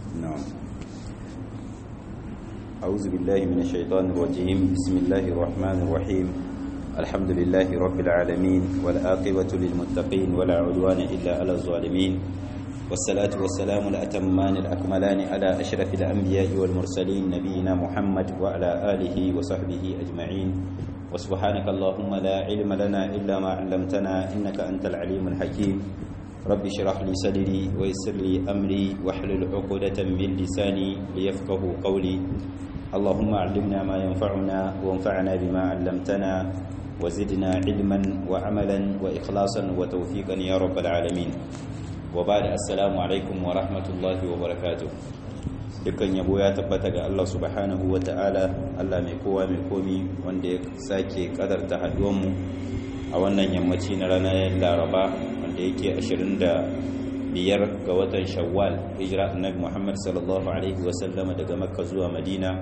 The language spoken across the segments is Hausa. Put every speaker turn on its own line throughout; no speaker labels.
نعم أعوذ بالله من الشيطان الرجيم بسم الله الرحمن الرحيم الحمد لله رب العالمين والآقبة للمتقين ولا عدوان إلا على الظالمين والصلاة والسلام الأتمان الأكملان على أشرف الأنبياء والمرسلين نبينا محمد وعلى آله وصحبه أجمعين وسبحانك اللهم لا علم لنا إلا ما علمتنا إنك أنت العليم الحكيم رب اشرح لي صدري ويسر لي أمري واحلل عقدة من لساني ليفقه قولي اللهم علمنا ما ينفعنا وانفعنا بما علمتنا وزدنا علما وعملا وإخلاصا وتوفيقا يا رب العالمين وبعد السلام عليكم ورحمة الله وبركاته dukkan yabo ya tabbata ga Allah subhanahu wa ta'ala Allah mai kowa mai komi wanda ya sake kadarta haduwanmu a wannan yammaci na ranar laraba wanda yake 25 ga watan shawwal hijira annabi Muhammad sallallahu alaihi wasallama daga makka zuwa madina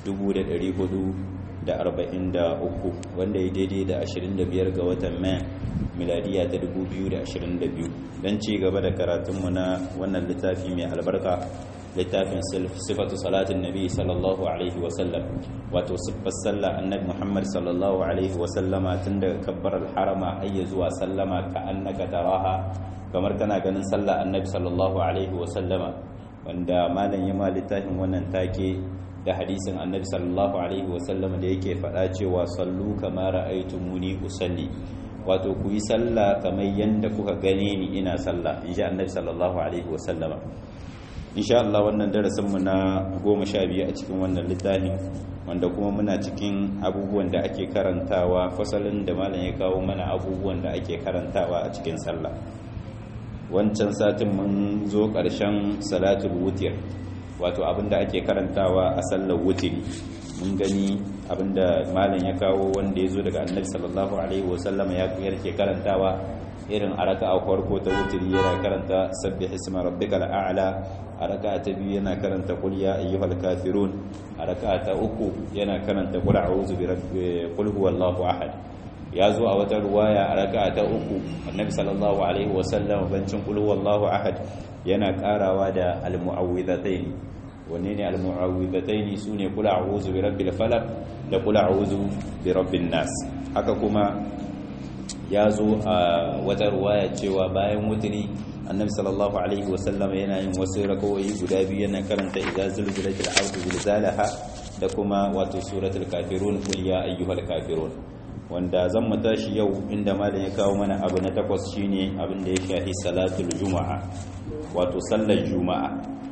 1443 wanda ya daidai da 25 ga watan mai miladiya ta 2022 don ci gaba da karatunmu na wannan littafi mai albarka littafin sifatu salatin nabi sallallahu alaihi wasallam wato siffar sallah annabi muhammad sallallahu alaihi wasallama tun daga kabbar harama ayya zuwa sallama ka annaka taraha kamar kana ganin sallah annabi sallallahu alaihi wasallama wanda malam ya ma littafin wannan take da hadisin annabi sallallahu alaihi wasallama da yake faɗa cewa sallu kama ra'aytumuni usalli wato ku yi sallah kamar yanda kuka gane ni ina sallah insha annabi sallallahu alaihi wasallama insha Allah wannan darasinmu na goma sha biyu a cikin wannan littafin wanda kuma muna cikin abubuwan da ake karantawa fasalin da malam ya kawo mana abubuwan da ake karantawa a cikin sallah wancan satin mun zo ƙarshen salatul wutir wato abinda ake karantawa a sallar wutiri mun gani abinda malam ya kawo wanda ya zo daga annabi sallallahu alaihi wasallama ya ke karantawa irin a raka'a farko ta wutiri yana karanta sabbih isma rabbikal a'la a raka'a ta biyu yana karanta qul ya ayyuhal kafirun a raka'a ta uku yana karanta qul a'udhu bi rabbi qul huwallahu ahad ya zo a wata ruwaya a raka'a ta uku annabi sallallahu alaihi wasallam bancin qul huwallahu ahad yana karawa da almu'awwidhatayn wanne ne almu'awwidhatayn sune qul a'udhu bi rabbil falaq da qul a'udhu bi rabbin nas haka kuma ya zo a wata ruwaya cewa bayan wutiri annabi sallallahu alaihi wasallam yana yin wasu rakawoyi guda biyu yana karanta idza zulzilatil ardu zilzalaha da kuma wato suratul kafirun qul ya ayyuhal kafirun wanda zan mu tashi yau inda malam ya kawo mana abu na takwas shine abin da ya shafi salatul juma'a wato sallar juma'a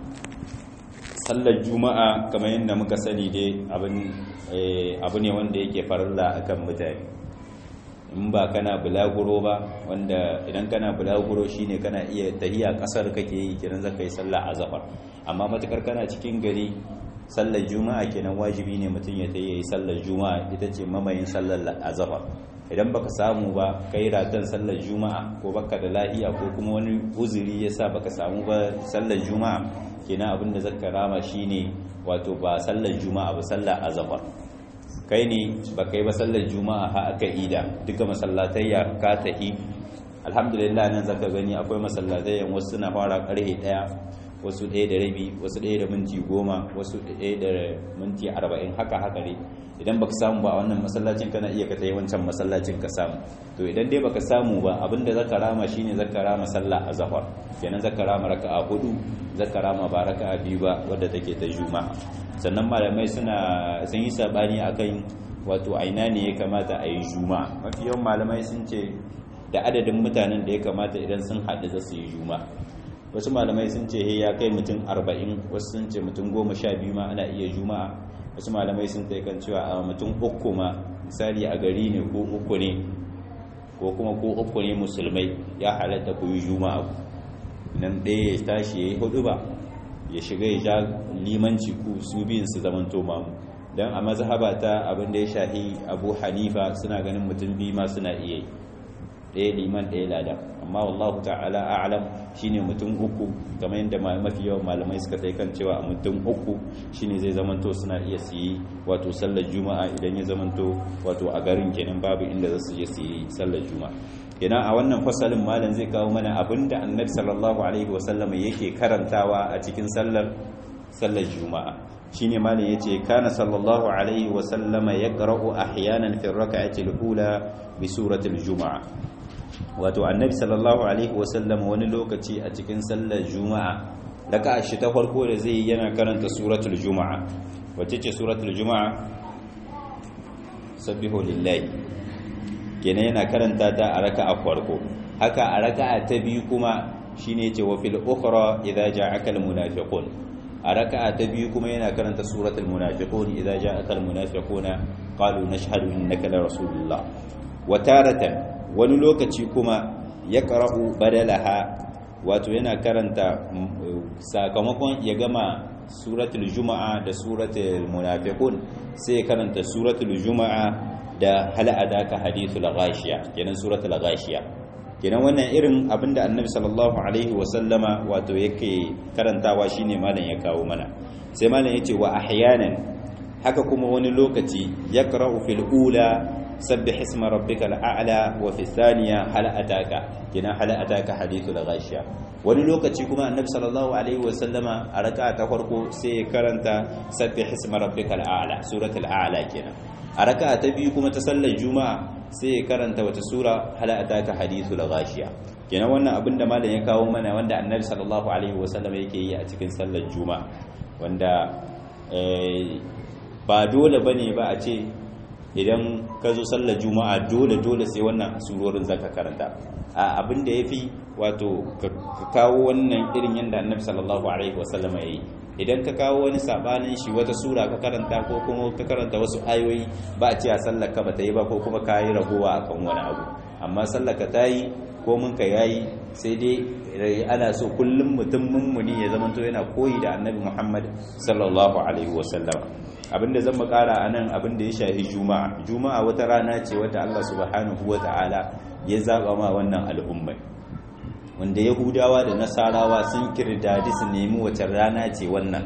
sallar juma'a kamar yadda muka sani dai abin abu ne wanda yake farilla akan mutane in ba kana bulaguro ba wanda idan kana bulaguro shine kana iya tahiya kasar kake yi kiran zaka yi sallah azhar amma matakar kana cikin gari sallar juma'a kenan wajibi ne mutum ya tayi sallar juma'a ita ce mamayin sallar azhar idan baka samu ba kai ratan sallar juma'a ko baka da lahiya ko kuma wani uzuri yasa baka samu ba sallar juma'a kenan abinda zaka rama shine wato ba sallar juma'a ba sallar azhar kai ne ba kai ba sallar juma'a ha aka ida duka masallatai ya ka tahi alhamdulillah nan zaka gani akwai masallatai yan wasu suna fara karhe daya wasu ɗaya da rabi wasu ɗaya da minti goma wasu ɗaya da minti arba'in haka haka ne idan baka samu ba a wannan masallacin kana iya ka tayi wancan masallacin ka samu to idan dai baka samu ba abinda zaka rama shine zaka rama sallah azhar kenan zaka rama raka'a hudu zaka rama ba raka'a biyu ba wadda take ta juma'a sannan malamai suna sun yi sabani akan wato aina ne ya kamata a yi juma'a mafi yawan malamai sun ce da adadin mutanen da ya kamata idan sun haɗu za su yi juma'a wasu malamai sun ce ya kai mutum arba'in wasu sun ce mutum goma sha biyu ma ana iya juma'a wasu malamai sun ta kan cewa a mutum uku ma misali a gari ne ko uku ne ko kuma ko uku ne musulmai ya halatta ku yi juma'a nan ɗaya ya tashi ya yi hudu ba ya shiga ya ja limanci ku su biyun su zaman mamu don a mazhaba ta abin da ya shahi abu hanifa suna ganin mutum biyu ma suna iya yi ɗaya liman ɗaya lada amma wallahu ta'ala a'lam shine mutum uku kamar yadda mafi yawan malamai suka tai kan cewa mutum uku shine zai zamanto suna iya su yi wato sallar juma'a idan ya zamanto wato a garin kenan babu inda za su je su yi sallar juma'a kenan a wannan fasalin malam zai kawo mana abinda annabi sallallahu alaihi wasallam yake karantawa a cikin sallar sallar juma'a shine malam yace kana sallallahu alaihi wasallama yaqra'u ahyanan fi rak'ati al-ula bi surati al-juma'a wato annabi sallallahu alaihi wasallam wani lokaci a cikin sallar juma'a raka'a shi ta farko da zai yana karanta suratul juma'a wacce ce suratul juma'a sabbihu lillahi kenan yana karanta ta a raka'a farko haka a raka'a ta biyu kuma shine yace wa fil ukhra idza ja'aka al munafiqun a raka'a ta biyu kuma yana karanta suratul munafiqun idza ja'aka al munafiquna qalu nashhadu innaka la rasulullah wa taratan wani lokaci kuma yaqra'u badalaha wato yana karanta sakamakon ya gama suratul juma'a da suratul munafiqun sai karanta suratul juma'a da hal adaka hadithul ghashiya kenan suratul ghashiya kenan wannan irin abinda annabi sallallahu alaihi wasallama wato yake karantawa shine malam ya kawo mana sai malam yace wa ahyanan haka kuma wani lokaci yaqra'u fil ula sabbih isma rabbikal a'la wa fi thaniya hal ataka kenan hal ataka hadithul ghashiya wani lokaci kuma annabi sallallahu alaihi wasallama a raka'a ta farko sai ya karanta sabbih isma rabbikal a'la suratul a'la kenan a raka'a ta biyu kuma ta sallar juma'a sai ya karanta wata sura hal ataka hadithul ghashiya kenan wannan abin da malam ya kawo mana wanda annabi sallallahu alaihi wasallama yake yi a cikin sallar juma'a wanda ba dole bane ba a ce idan ka zo sallar juma'a dole dole sai wannan surorin zaka karanta a abin da yafi wato ka kawo wannan irin yanda annabi sallallahu alaihi wasallam ya yi idan ka kawo wani sabanin shi wata sura ka karanta ko kuma ka karanta wasu ayoyi ba a ce a sallar ka bata yi ba ko kuma ka yi ragowa akan wani abu amma sallar ka ta yi ko mun ka yayi sai dai ana so kullum mutum mummuni ya zama to yana koyi da annabi Muhammad sallallahu alaihi wasallam abinda zan makara anan abinda ya shahi juma'a juma'a wata rana ce wata Allah subhanahu wata'ala ya zaba ma wannan al'umma wanda yahudawa da nasarawa sun kirdadi su nemi wace rana ce wannan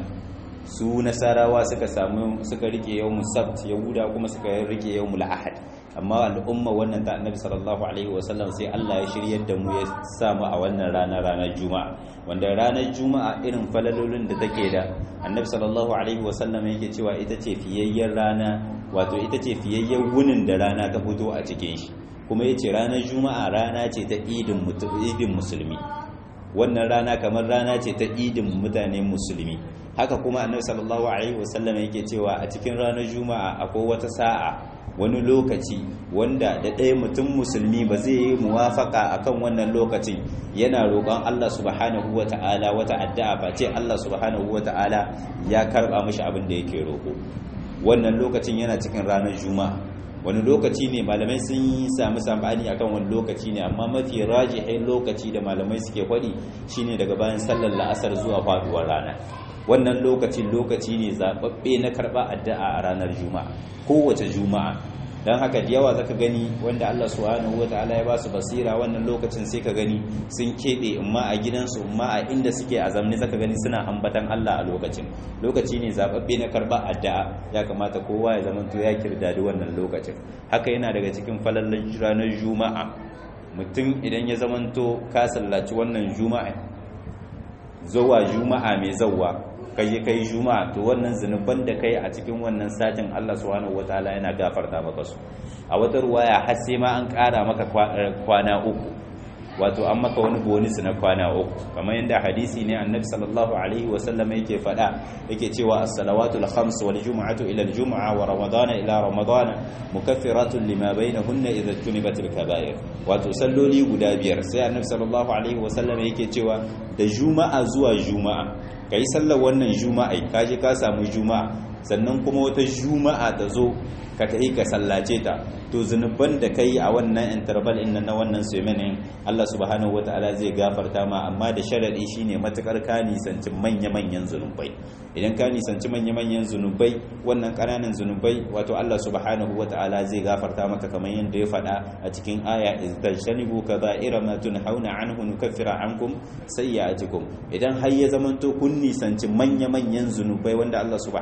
su nasarawa suka samu suka rike yawmul sabt yahuda kuma suka rike yawmul ahad amma al'umma wannan ta annabi sallallahu alaihi wasallam sai Allah ya shiryar da mu ya samu a wannan rana ranar juma'a wanda ranar juma'a irin falalolin da take da annabi sallallahu alaihi wasallam yake cewa ita ce fiyayyen rana wato ita ce fiyayyen wunin da rana ta fito a cikin shi kuma yace ranar juma'a rana ce ta idin idin musulmi wannan rana kamar rana ce ta idin mutane musulmi haka kuma annabi sallallahu alaihi wasallam yake cewa a cikin ranar juma'a akwai wata sa'a wani lokaci wanda da ɗaya mutum musulmi ba zai yi muwafaka akan wannan lokacin yana roƙon Allah subhanahu wa ta'ala wata addu'a ba ce Allah subhanahu wa ta'ala ya karɓa mashi abin da yake roƙo wannan lokacin yana cikin ranar juma'a wani lokaci ne malamai sun yi sami sabani akan wani lokaci ne amma mafi rajihin lokaci da malamai suke faɗi shine daga bayan sallar la'asar zuwa faduwar rana wannan lokacin lokaci ne zaɓaɓɓe na karɓa addu'a a ranar juma'a kowace juma'a don haka da yawa zaka gani wanda Allah subhanahu wataala ya ba su basira wannan lokacin sai ka gani sun keɓe imma a gidansu imma a inda suke a zamne zaka gani suna ambatan Allah a lokacin lokaci ne zaɓaɓɓe na karɓa addu'a ya kamata kowa ya zama to ya kirdadi wannan lokacin haka yana daga cikin falallan ranar juma'a mutum idan ya zamanto ka sallaci wannan juma'a zuwa juma'a mai zawwa kai kai juma'a to wannan zunuban da kai a cikin wannan satin Allah subhanahu wataala yana gafarta maka su a wata ruwaya har sai ma an ƙara maka kwana uku wato an maka wani bonus na kwana uku kamar yadda hadisi ne annabi sallallahu alaihi wa sallam yake faɗa yake cewa as-salawatul khams wal jumu'atu ila al-jumu'a wa ramadana ila ramadana mukaffiratun lima bainahunna idza tunibatil kaba'ir wato salloli guda biyar sai annabi sallallahu alaihi wa sallam yake cewa da juma'a zuwa juma'a kai sallar wannan juma'a ka je ka samu juma'a sannan kuma wata juma'a ta zo ka tafi ka sallace ta to zunuban da kai a wannan interval din na wannan swimming Allah subhanahu wataala zai gafarta ma amma da sharadi shine matukar ka nisanci manya-manyan zunubai idan ka nisanci manya-manyan zunubai wannan kananan zunubai wato Allah subhanahu wataala zai gafarta maka kamar yadda ya faɗa a cikin aya iztajtanibu kaba'ira ma tunhauna anhu nukaffira ankum sayyi'atikum idan har ya zamanto kun nisanci manya-manyan zunubai wanda Allah subhanahu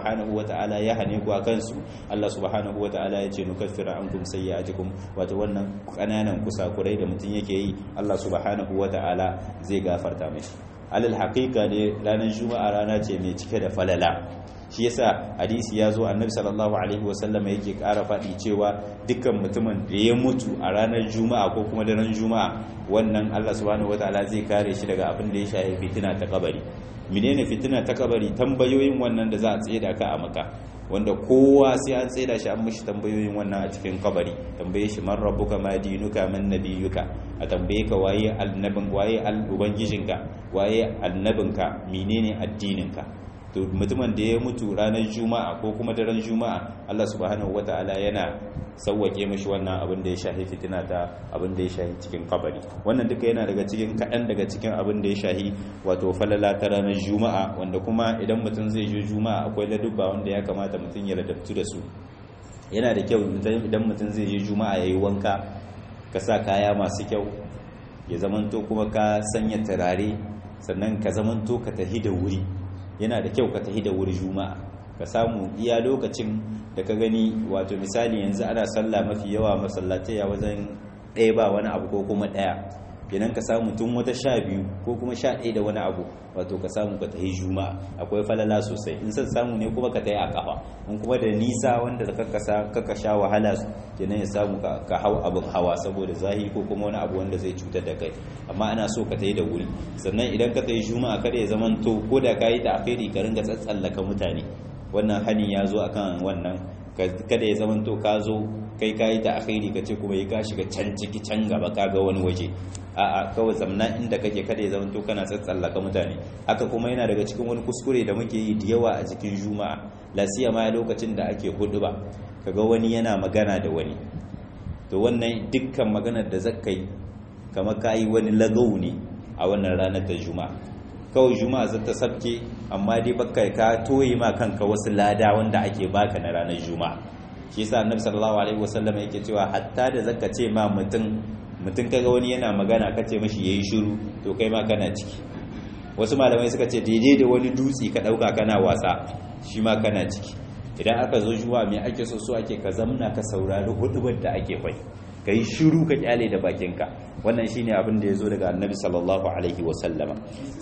wataala ya hane ku akan su Allah subhanahu wataala ya ce nukaffiru ankum sayyi'atikum wato wannan kananan kusakurai da mutum yake yi Allah subhanahu wataala zai gafarta mishi alal haqiqa ne ranar juma'a rana ce mai cike da falala shi yasa hadisi ya zo annabi sallallahu alaihi wasallam yake ƙara faɗi cewa dukkan mutumin da ya mutu a ranar juma'a ko kuma daren juma'a wannan Allah subhanahu wataala zai kare shi daga abin da ya shafi fitina ta kabari menene fitina ta kabari tambayoyin wannan da za a tsaye da ka a maka wanda kowa sai an tsaye da shi an mishi tambayoyin wannan a cikin kabari tambaye shi man rabbuka ma dinuka man nabiyuka a tambaye ka waye annabin waye ubangijinka waye annabinka menene addininka to mutumin da ya mutu ranar juma'a ko kuma daren juma'a Allah subhanahu wata'ala yana sauwake mashi wannan abin da ya shahi fitina ta abin da ya shahi cikin kabari wannan duka yana daga cikin kaɗan daga cikin abin da ya shahi wato falala ta ranar juma'a wanda kuma idan mutum zai je juma'a akwai ladubba wanda ya kamata mutum ya ladabtu da su yana da kyau idan mutum zai je juma'a ya yi wanka ka sa kaya masu kyau ya zamanto kuma ka sanya turare sannan ka zamanto ka tahi da wuri yana da kyau ka tafi da wuri juma'a ka samu iya lokacin da ka gani wato misali yanzu ana sallah mafi yawa masallatai ya wajen ɗaya ba wani abu ko kuma ɗaya kenan ka samu tun wata sha biyu ko kuma sha ɗaya da wani abu wato ka samu ka tafi juma'a akwai falala sosai in san samu ne kuma ka tafi a kafa in kuma da nisa wanda da kaka sha wahala kenan ya samu ka hau abin hawa saboda zahi ko kuma wani abu wanda zai cutar da kai amma ana so ka tafi da wuri sannan idan ka tafi juma'a kada ya zaman to ko da ka yi ta akhiri ka ringa tsatsallaka mutane wannan hani ya zo akan wannan kada ya zaman to ka zo kai ka yi ta akhiri ka ce kuma yi ka shiga can ciki can gaba ka ga wani waje a'a kawai zamna inda kake kada ya zamanto kana tsatsallaka mutane haka kuma yana daga cikin wani kuskure da muke yi da yawa a cikin juma'a lasiya ma lokacin da ake hudu ba kaga wani yana magana da wani to wannan dukkan maganar da zaka yi kamar ka yi wani lagau ne a wannan ranar ta juma'a kawai juma'a za ta sabke amma dai baka ka toye ma kanka wasu lada wanda ake baka na ranar juma'a shi yasa annabi sallallahu alaihi wasallam yake cewa hatta da zaka ce ma mutum mutum kaga wani yana magana ka ce mashi yayi shiru to kai ma kana ciki wasu malamai suka ce daidai da wani dutse ka dauka kana wasa shi ma kana ciki idan aka zo juwa me ake so so ake ka zamna ka saurari hudubar da ake fai ka yi shiru ka kyale da bakinka wannan shine abin da ya zo daga annabi sallallahu alaihi wasallama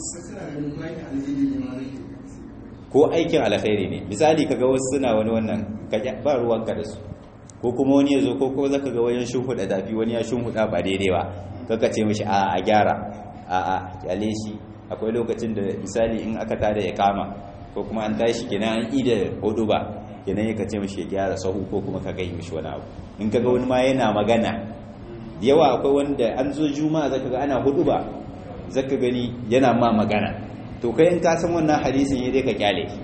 ko aikin alkhairi ne misali kaga wasu suna wani wannan ka ba ruwanka da su ko kuma wani ya zo ko ko zaka ga wajen shimfiɗa dafi wani ya shimfiɗa ba daidai ba kaka ce mishi a a gyara a a kyale shi akwai lokacin da misali in aka tada ya kama ko kuma an tashi kenan an ida hudu ba kenan ya kace mishi ya gyara sahu ko kuma ka gai mishi wani abu in kaga wani ma yana magana yawa akwai wanda an zo juma'a zaka ga ana hudu ba zaka gani yana ma magana to kai in ka san wannan hadisin ya dai ka kyale shi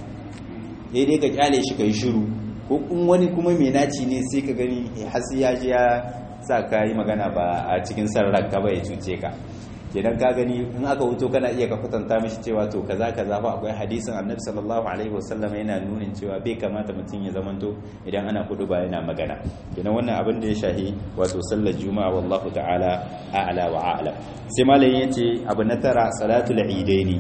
ya dai ka kyale shi kai shiru ko in wani kuma mai naci ne sai ka gani hasi ya ji ya sa ka yi magana ba a cikin san ranka ba ya cuce ka kenan ka gani in aka wuto kana iya ka kwatanta mishi cewa to kaza kaza fa akwai hadisin annabi sallallahu alaihi wasallam yana nunin cewa bai kamata mutum ya zamanto idan ana kudu ba yana magana kenan wannan abin da ya shahi wato sallar juma'a wallahu ta'ala a'la wa a'lam sai malamin yace abu na tara salatul idaini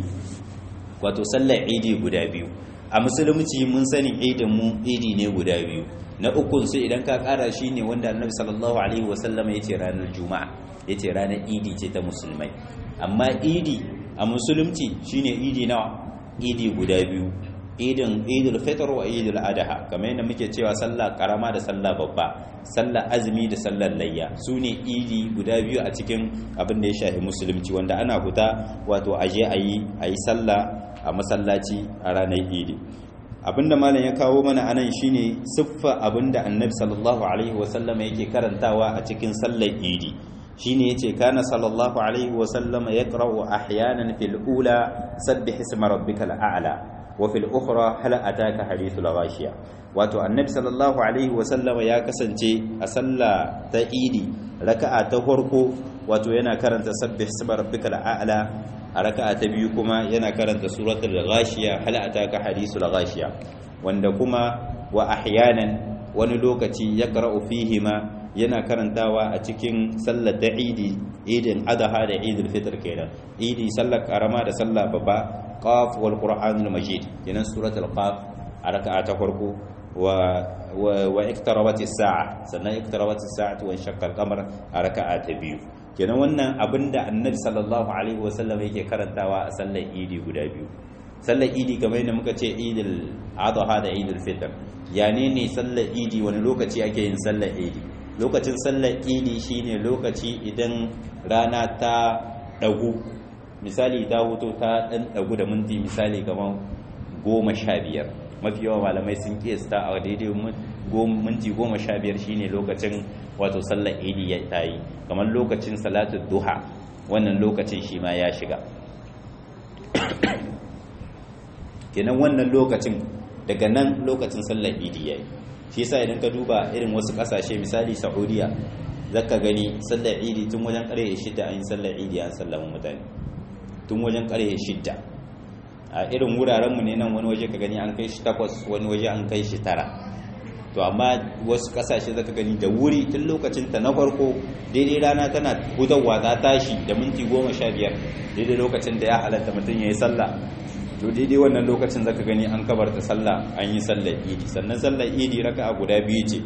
wato sallar idi guda biyu a musulunci mun sani idin mu idi ne guda biyu na ukun su idan ka kara shi ne wanda annabi sallallahu alaihi wasallam ya ce ranar juma'a ya ce ranar idi ce ta musulmai amma idi a musulunci shine idi nawa idi guda biyu idin idul fitr wa idul adha kamar yadda muke cewa sallah karama da sallah babba sallah azumi da sallar layya su ne idi guda biyu a cikin abin da ya shafi musulunci wanda ana huta wato aje ayi ayi sallah a masallaci a ranar idi abinda malam ya kawo mana anan shine siffa abinda annabi sallallahu alaihi wasallam yake karantawa a cikin sallar idi shine yace kana sallallahu alaihi wasallam yaqra'u ahyanan fil ula sabbih isma rabbikal a'la wa fil ukhra hal ataka hadithul ghashiya wato annabi sallallahu alaihi wasallam ya kasance a sallah ta idi raka'a ta farko wato yana karanta sabbih isma rabbikal a'la a raka'a ta biyu kuma yana karanta suratul ghashiya hal ataka hadithul ghashiya wanda kuma wa ahyanan wani lokaci yaqra'u fihima yana karantawa a cikin sallar ta idi idin adha da idul fitr kenan idi sallar karama da sallar babba qaf wal qur'anul majid kenan suratul qaf a raka'a ta farko wa wa iqtarabati sa'a sannan iqtarabati sa'atu wa shaqqa al-qamar a raka'a ta biyu kenan wannan abinda annabi sallallahu alaihi wasallam yake karantawa a sallar idi guda biyu sallar idi kamar yadda muka ce idil adha da idil fitr yani ne sallar idi wani lokaci ake yin sallar idi lokacin sallar idi shine lokaci idan rana ta dagu misali ta huto ta dan dagu da minti misali kamar goma sha biyar mafi yawan malamai sun kiyasta a daidai minti goma sha biyar shine lokacin wato sallar idi ya tayi kamar lokacin salatu duha wannan lokacin shi ma ya shiga kenan wannan lokacin daga nan lokacin sallar idi yayi shi yasa idan ka duba irin wasu kasashe misali saudiya zaka gani sallar idi tun wajen karye shidda an yi sallar idi an sallama mutane tun wajen karye shidda a irin wurarenmu ne nan wani waje ka gani an kai shi takwas wani waje an kai shi tara to amma wasu kasashe zaka gani da wuri tun lokacin ta na farko daidai rana tana hutarwa ta tashi da minti goma sha biyar daidai lokacin da ya halatta mutum ya yi sallah to daidai wannan lokacin zaka gani an kabarta sallah an yi sallar idi sannan sallar idi raka'a guda biyu ce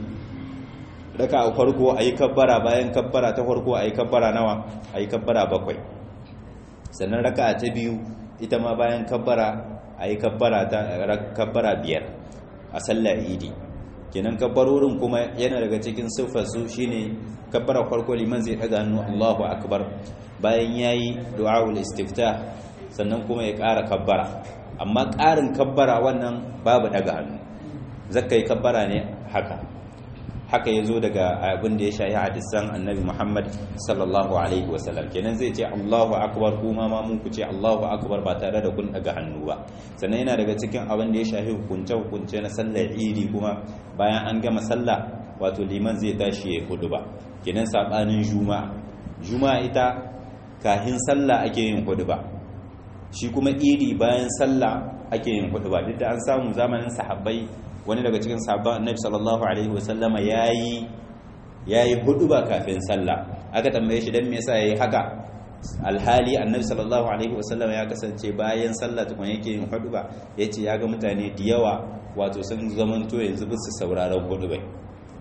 raka'a farko ayi kabbara bayan kabbara ta farko ayi kabbara nawa ayi kabbara bakwai sannan raka'a ta biyu ita ma bayan kabbara ayi kabbara ta kabbara biyar a sallar idi kenan kabbarorin kuma yana daga cikin siffar su shine kabbara farko liman zai daga hannu Allahu akbar bayan yayi du'aul istiftah sannan kuma ya ƙara kabbara amma ƙarin kabbara wannan babu daga hannu zakka yi kabbara ne haka haka ya zo daga abin da ya shayi hadisan annabi muhammad sallallahu alaihi wasallam kenan zai ce allahu akbar kuma ma mun ku ce allahu akbar ba tare da kun daga hannu ba sannan yana daga cikin abin da ya shahi hukunce hukunce na sallar idi kuma bayan an gama sallah wato liman zai tashi ya hudu ba kenan sabanin juma'a juma'a ita kahin sallah ake yin hudu ba shi kuma idi bayan sallah ake yin hudu ba duk da an samu zamanin sahabbai wani daga cikin sahabban annabi sallallahu alaihi wasallama yayi yayi hudu ba kafin sallah aka tambaye shi dan me yasa yayi haka alhali annabi sallallahu alaihi wasallama ya kasance bayan sallah tukun yake yin hudu ba yace ya ga mutane da yawa wato sun zamanto yanzu ba su sauraron hudu bai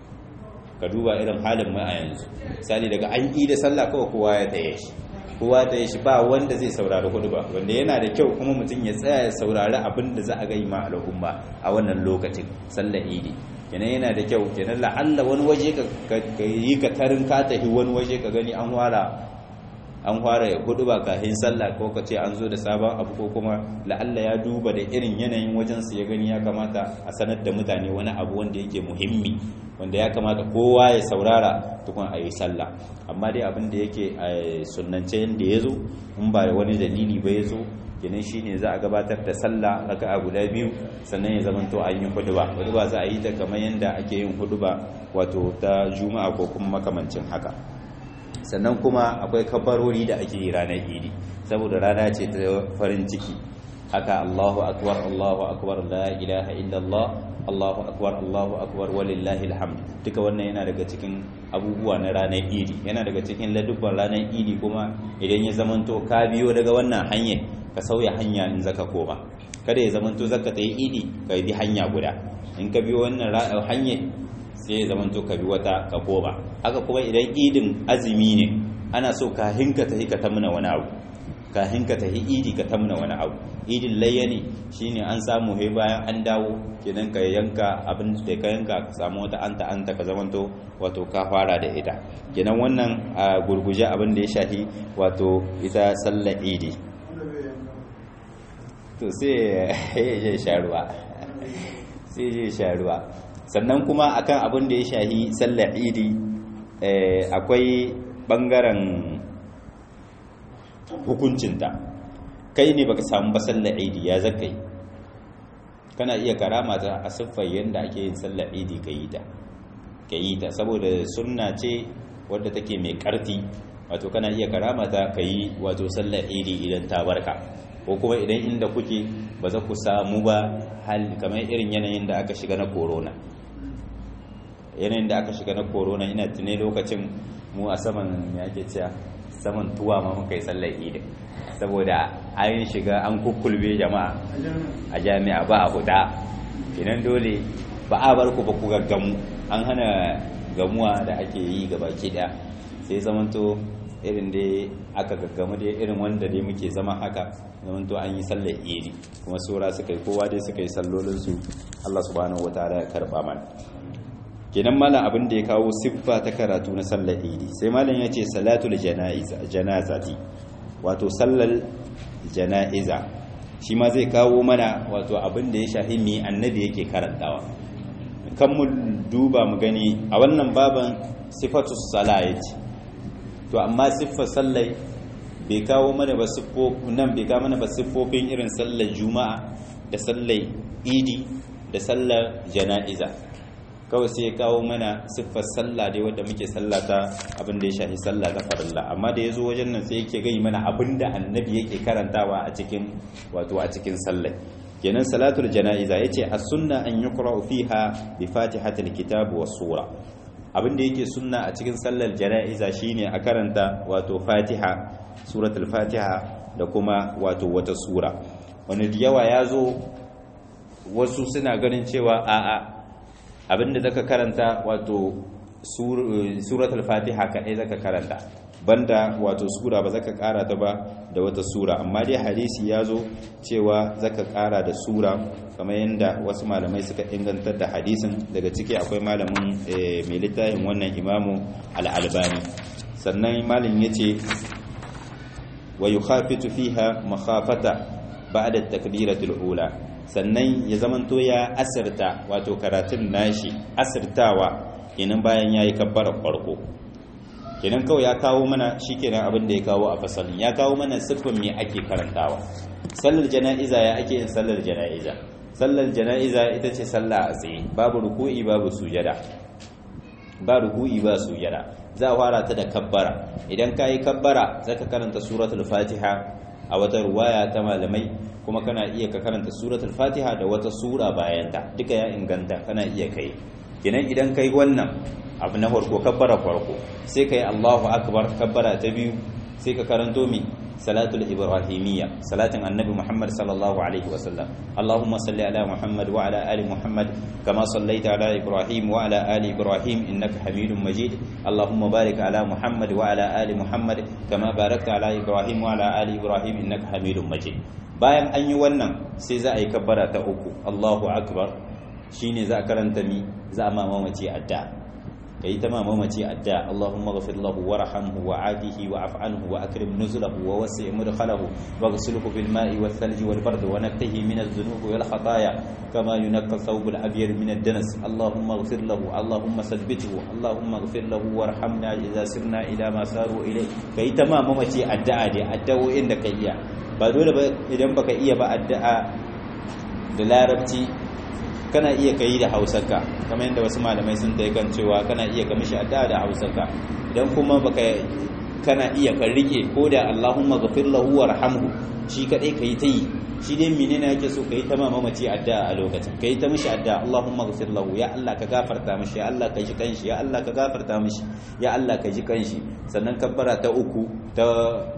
ka duba irin halin mu a yanzu misali daga an yi da sallah kawai kowa ya taye shi kowa ta shi ba wanda zai saurari hudu ba wanda yana da kyau kuma mutum ya tsaya ya saurari abin da za a gai ma al'umma a wannan lokacin sallar idi kenan yana da kyau kenan la'alla wani waje ka yi ka tarin ka tafi wani waje ka gani an fara an fara hudu ba kafin sallah ko ka ce an zo da sabon abu ko kuma la'alla ya duba da irin yanayin wajen su ya gani ya kamata a sanar da mutane wani abu wanda yake muhimmi wanda ya kamata kowa ya saurara tukun a yi sallah amma dai abin da yake a sunance yadda ya zo in ba wani dalili ba ya zo kenan shine za a gabatar da sallah raka'a guda biyu sannan ya zama to an yi huduba huduba za a yi ta kamar yadda ake yin huduba wato ta juma'a ko kuma makamancin haka sannan kuma akwai kabarori da ake yi ranar idi saboda rana ce ta farin ciki haka Allahu akbar Allahu akbar la ilaha illallah Allahu akbar Allahu akbar walillahi alhamd duka wannan yana daga cikin abubuwa na ranar idi yana daga cikin ladubban ranar idi kuma idan ya zamanto ka biyo daga wannan hanyar ka sauya hanya in zaka koma kada ya zamanto zaka ta yi idi ka bi hanya guda in ka biyo wannan hanyar sai ya zamanto ka bi wata ka koma haka kuma idan idin azumi ne ana so ka hinka ta ka tamna wani abu kahin ka tafi idi ka tamna wani abu idin layya ne shine an samu he bayan an dawo kenan ka yanka abin da ka yanka ka samu wata anta anta ka zamanto wato ka fara da ita kenan wannan a gurguje abin da ya shahi wato ita sallar idi to sai ya je sharuwa sai ya sharuwa sannan kuma akan abin da ya shahi sallar idi akwai bangaren hukuncinta kai ne baka samu ba sallar idi ya zakai kana iya karama ta a siffar yadda ake yin sallar idi ka yi ta ka yi ta saboda sunna ce wadda take mai karfi wato kana iya karama ta ka yi wato sallar idi idan ta barka ko kuma idan inda kuke ba za ku samu ba hal kamar irin yanayin da aka shiga na corona yanayin da aka shiga na corona ina tune lokacin mu a saman ya ke cewa saman tuwa ma muka yi sallar idin saboda an shiga an kukkulbe jama'a a jami'a ba a huda kenan dole ba a bar ku ba ku gaggamu an hana gamuwa da ake yi ga baki daya sai zamanto irin dai aka gaggamu dai irin wanda dai muke zama haka zamanto an yi sallar iri kuma sura suka yi kowa dai suka yi sallolinsu Allah subhanahu wataala ya karba mana kenan malam abin da ya kawo siffa ta karatu na sallar idi sai malam ya ce salatul janazati wato sallar jana'iza shi ma zai kawo mana wato abin da ya shahi mi annabi yake karantawa kan mu duba mu gani a wannan baban sifatus sala yace to amma siffar sallai bai kawo mana ba nan bai kawo mana ba siffofin irin sallar juma'a da sallar idi da sallar jana'iza kawai sai ya kawo mana siffar sallah dai wadda muke sallata abin da ya shafi sallah ta farilla amma da ya zo wajen nan sai yake gai mana abin da annabi yake karantawa a cikin wato a cikin sallah kenan salatul jana'iza yace as-sunna an yuqra'u fiha bi fatihatil kitab was sura abin da yake sunna a cikin sallar jana'iza shine a karanta wato fatiha suratul fatiha da kuma wato wata sura wani yawa ya zo wasu suna ganin cewa a'a abinda zaka karanta wato suratul fatiha kadai zaka karanta banda wato sura ba zaka kara ta ba da wata sura amma dai hadisi ya zo cewa zaka kara da sura kamar yadda wasu malamai suka ingantar da hadisin daga ciki akwai malamin mai littafin wannan imamu al-albani sannan malin yace wa yukhafitu fiha makhafata ba'da at-takbiratul ula sannan ya zamanto ya asirta wato karatun nashi asirtawa kenan bayan yayi kabbara farko kenan kawai ya kawo mana shikenan abin da ya kawo a fasalin ya kawo mana siffin me ake karantawa sallar jana'iza ya ake yin sallar jana'iza sallar jana'iza ita ce sallah a tsaye babu ruku'i babu sujada ba ruku'i ba sujada za a fara ta da kabbara idan ka yi kabbara za ka karanta suratul fatiha a wata ruwaya ta malamai kuma kana iya ka karanta suratul fatiha da wata sura bayanta duka ya inganta kana iya kai kenan idan kai wannan abu na farko kabbara farko sai kai Allahu akbar kabbara ta biyu sai ka karanto mi salatul ibrahimiyya salatin annabi Muhammad sallallahu alaihi wasallam Allahumma salli ala Muhammad wa ala ali Muhammad kama sallaita ala Ibrahim wa ala ali Ibrahim innaka Hamidum Majid Allahumma barik ala Muhammad wa ala ali Muhammad kama barakta ala Ibrahim wa ala ali Ibrahim innaka Hamidum Majid bayan an yi wannan sai za a yi kabbara ta uku Allahu akbar shine za a karanta mi za a mamace adda kai ta mamace adda Allahumma ghfir lahu warhamhu wa'afihi wa'fu anhu wa akrim nuzulahu wa wasi' mudkhalahu waghsilhu bil ma'i wath thalji wal bard wa naqqihi min adh-dhunubi wal khataaya kama yunqqa thawb al abyad min ad-danas Allahumma ghfir lahu Allahumma sabbithu Allahumma ghfir lahu warhamna idza sirna ila ma saru ilay kai ta mamace addu'a dai addu'o'in da kai iya ba dole ba idan baka iya ba addu'a da larabci kana iya kai da hausarka kamar yadda wasu malamai sun ta kan cewa kana iya ka mishi addu'a da hausarka idan kuma baka kana iya ka rike ko da Allahumma ghafir lahu warhamhu shi kadai kai ta yi shi dai menene yake so kai ta mamaci addu'a a lokacin kai ta mishi addu'a Allahumma ghafir lahu ya Allah ka gafarta mishi ya Allah ka ji kanshi ya Allah ka gafarta mishi ya Allah ka ji kanshi sannan kabbara ta uku ta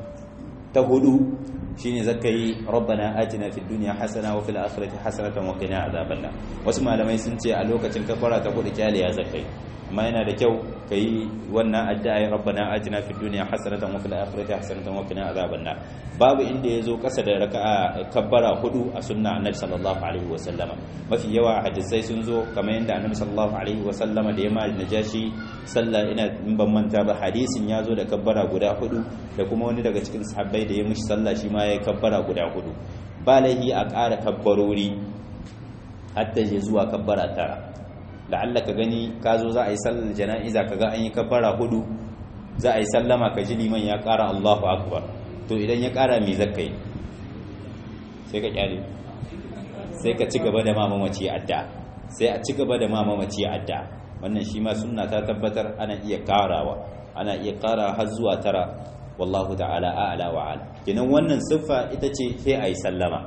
ta hudu shine zaka yi rabbana atina fid dunya hasana wa fil akhirati hasanatan wa qina adhaban nar wasu malamai sun ce a lokacin kafara ta kudu kyale ya zakai amma yana da kyau kai wannan addu'a rabbana atina fid dunya hasanatan wa fil akhirati hasanatan wa qina adhaban nar babu inda yazo kasa da raka'a kabbara hudu a sunna annabi sallallahu alaihi wa sallama mafi yawa hadisai sun zo kamar yadda annabi sallallahu alaihi wa sallama da yamma najashi sallah ina in ban manta ba hadisin ya zo da kabbara guda hudu da kuma wani daga cikin sahabbai da ya mishi sallah shi ma ya kabbara guda hudu ba laihi a ƙara kabbarori hadda je zuwa kabbara tara la'alla ka gani ka zo za a yi sallar jana'iza ka ga an yi kabbara hudu za a yi sallama ka ji liman ya ƙara Allahu akbar to idan ya ƙara me zaka yi sai ka kyale sai ka ci gaba da mamamaci adda sai a ci gaba da mamamaci adda wannan shi ma sunna ta tabbatar ana iya karawa ana iya kara har zuwa tara wallahu ta'ala a'la wa ala kenan wannan siffa ita ce sai ayi sallama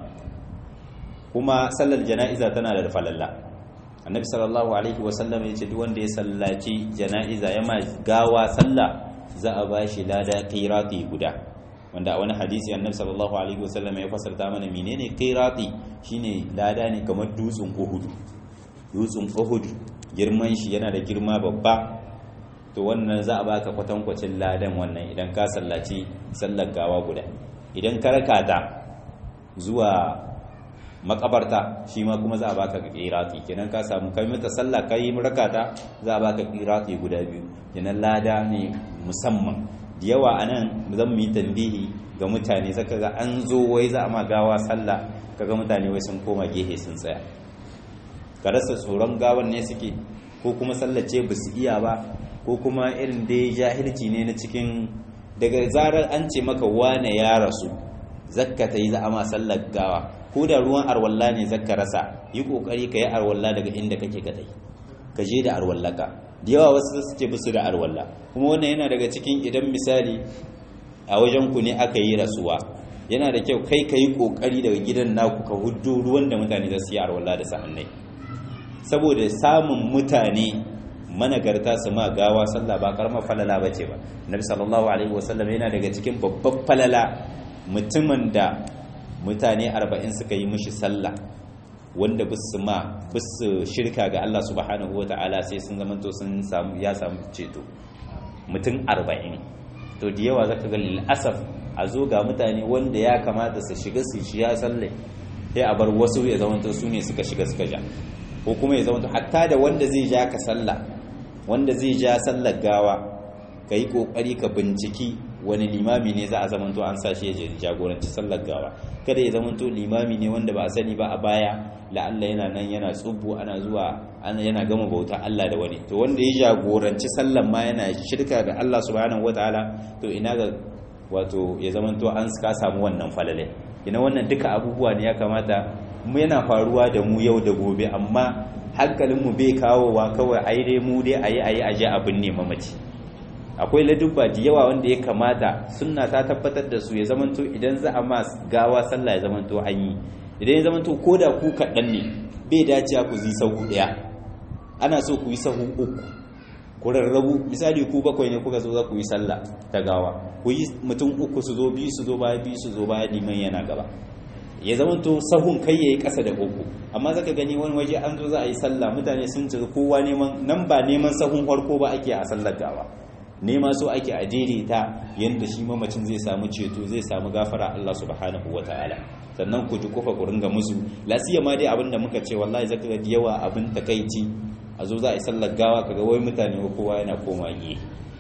kuma sallar jana'iza tana da falalla annabi sallallahu alaihi wasallam ya ce duk wanda ya sallaci jana'iza ya ma gawa sallah za a bashi lada qirati guda wanda a wani hadisi annabi sallallahu alaihi wasallam ya fasarta mana menene qirati shine lada ne kamar dutsen uhud dutsen uhud girman shi yana da girma babba to wannan za a baka kwatankwacin ladan wannan idan ka sallaci sallar gawa guda idan ka rakata zuwa makabarta shi ma kuma za a baka qirati kenan ka samu kai mata sallah kai rakata za a baka qirati guda biyu kenan lada ne musamman da yawa anan zan mu yi tambihi ga mutane zaka ga an zo wai za a ma gawa sallah kaga mutane wai sun koma gehe sun tsaya ka rasa tsoron gawan ne suke ko kuma sallace ba su iya ba ko kuma irin dai jahilci ne na cikin daga zarar an ce maka wane ya rasu zakka ta yi za a ma sallar gawa ko da ruwan arwalla ne zakka rasa yi kokari ka yi arwalla daga inda kake kadai ka je da arwallaka da yawa wasu su ce bisu da arwalla kuma wannan yana daga cikin idan misali a wajen ku ne aka yi rasuwa yana da kyau kai ka yi kokari daga gidan naku ka huddo ruwan da mutane za su yi arwalla da sa'annai saboda samun mutane managarta su ma gawa sallah ba karamar falala ba ce ba nabi sallallahu alaihi wasallam yana daga cikin babban falala mutumin da mutane arba'in suka yi mishi sallah wanda bisu ma bisu shirka ga Allah subhanahu wa ta'ala sai sun zamanto sun samu ya samu ceto mutum arba'in to da yawa zaka ga lil'asaf a zo ga mutane wanda ya kamata su shiga su shi ya salle sai a bar wasu ya zamanto su ne suka shiga suka ja ko kuma ya zamanto hatta da wanda zai ja ka sallah wanda zai ja sallar gawa ka yi ƙoƙari ka binciki wani limami ne za a zamanto an sa shi ya jagoranci sallar gawa kada ya zamanto limami ne wanda ba a sani ba a baya la'alla yana nan yana tsubu ana zuwa yana gama bauta Allah da wani to wanda ya jagoranci sallar ma yana shirka da Allah subhanahu wataala to ina ga wato ya zamanto an ka samu wannan falale ina wannan duka abubuwa ne ya kamata mu yana faruwa da mu yau da gobe amma hankalinmu bai kawowa kawai a yi dai mu dai a yi a yi aje abin ne mamaci akwai ladubba da yawa wanda ya kamata sunna ta tabbatar da su ya zamanto idan za a ma gawa sallah ya zamanto an yi idan ya zamanto ko da ku kaɗan ne bai dace ku yi sahu ɗaya ana so ku yi sahu uku ku rarrabu misali ku bakwai ne kuka zo za ku yi sallah ta gawa ku yi mutum uku su zo biyu su zo baya biyu su zo baya liman yana gaba ya zama to sahun kai yayi ƙasa da uku amma zaka gani wani waje an zo za a yi sallah mutane sun ci kowa neman nan ba neman sahun farko ba ake a sallar gawa nema so ake a daidaita yanda shi mamacin zai samu ceto zai samu gafara Allah subhanahu wataala sannan ku ji kofa ku ringa musu lasiya ma dai abinda muka ce wallahi zaka ga yawa abin takaici a zo za a yi sallar gawa kaga wai mutane kowa yana koma yi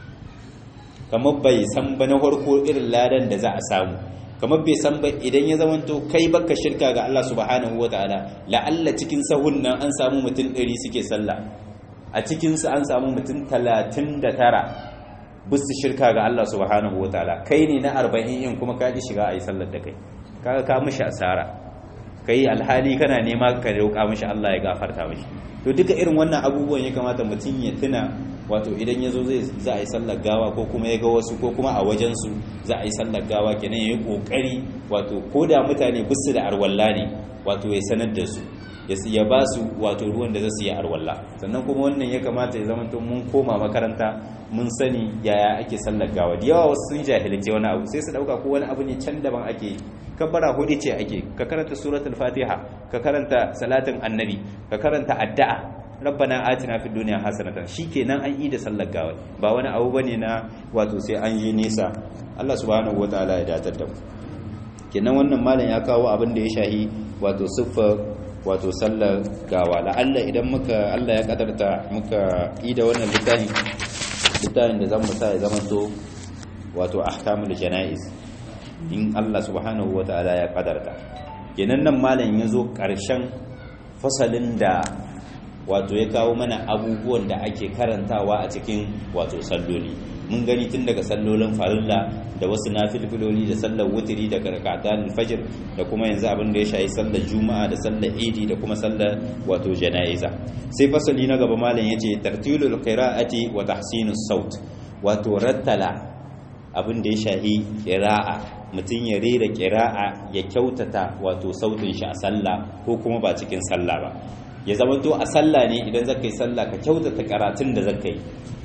kamar bai san ba na farko irin ladan da za a samu kamar bai san ba idan ya zamanto kai baka shirka ga Allah subhanahu wataala la'alla cikin sahun nan an samu mutum 100 suke sallah a cikin su an samu mutum 39 bisu shirka ga Allah subhanahu wataala kai ne na 40 in kuma ka ji shiga ayi sallar da kai kaga ka mishi asara kai alhali kana nema ka roƙa mishi Allah ya gafarta mishi to duka irin wannan abubuwan ya kamata mutum ya tuna wato idan ya zo zai za a yi sallar gawa ko kuma ya ga wasu ko kuma a wajensu za a yi sallar gawa kenan ya yi ƙoƙari wato ko da mutane bisu da arwalla ne wato ya sanar da su ya ba su wato ruwan da za su yi arwalla sannan kuma wannan ya kamata ya zama mun koma makaranta mun sani yaya ake sallar gawa da yawa wasu sun jahilce wani abu sai su dauka ko wani abu ne can daban ake kabbara hudu ce ake ka karanta suratul fatiha ka karanta salatin annabi ka karanta addu'a rabbana atina fid dunya hasanatan shikenan an yi da sallar gawa ba wani abu bane na wato sai an yi nisa Allah subhanahu wataala ya datar da mu kenan wannan malam ya kawo abin da ya shahi wato siffa wato sallar gawa la'alla idan muka Allah ya kadarta muka yi da wannan littafin littafin da zamu sa ya zamanto wato ahkamul janaiz in Allah subhanahu wataala ya kadarta kenan nan malam ya zo karshen fasalin da wato ya kawo mana abubuwan da ake karantawa a cikin wato salloli mun gani tun daga sallolin farilla da wasu nafilfiloli da sallar wutiri da karkatan fajr da kuma yanzu abin da ya shayi sallar juma'a da sallar idi da kuma sallar wato jana'iza sai fasali na gaba malam yace tartilul qira'ati wa tahsinus saut wato rattala abin da ya shahi qira'a mutum ya rera qira'a ya kyautata wato sautin shi a sallah ko kuma ba cikin sallah ba ya zama to a sallah ne idan zaka yi sallah ka kyautata karatun da zaka yi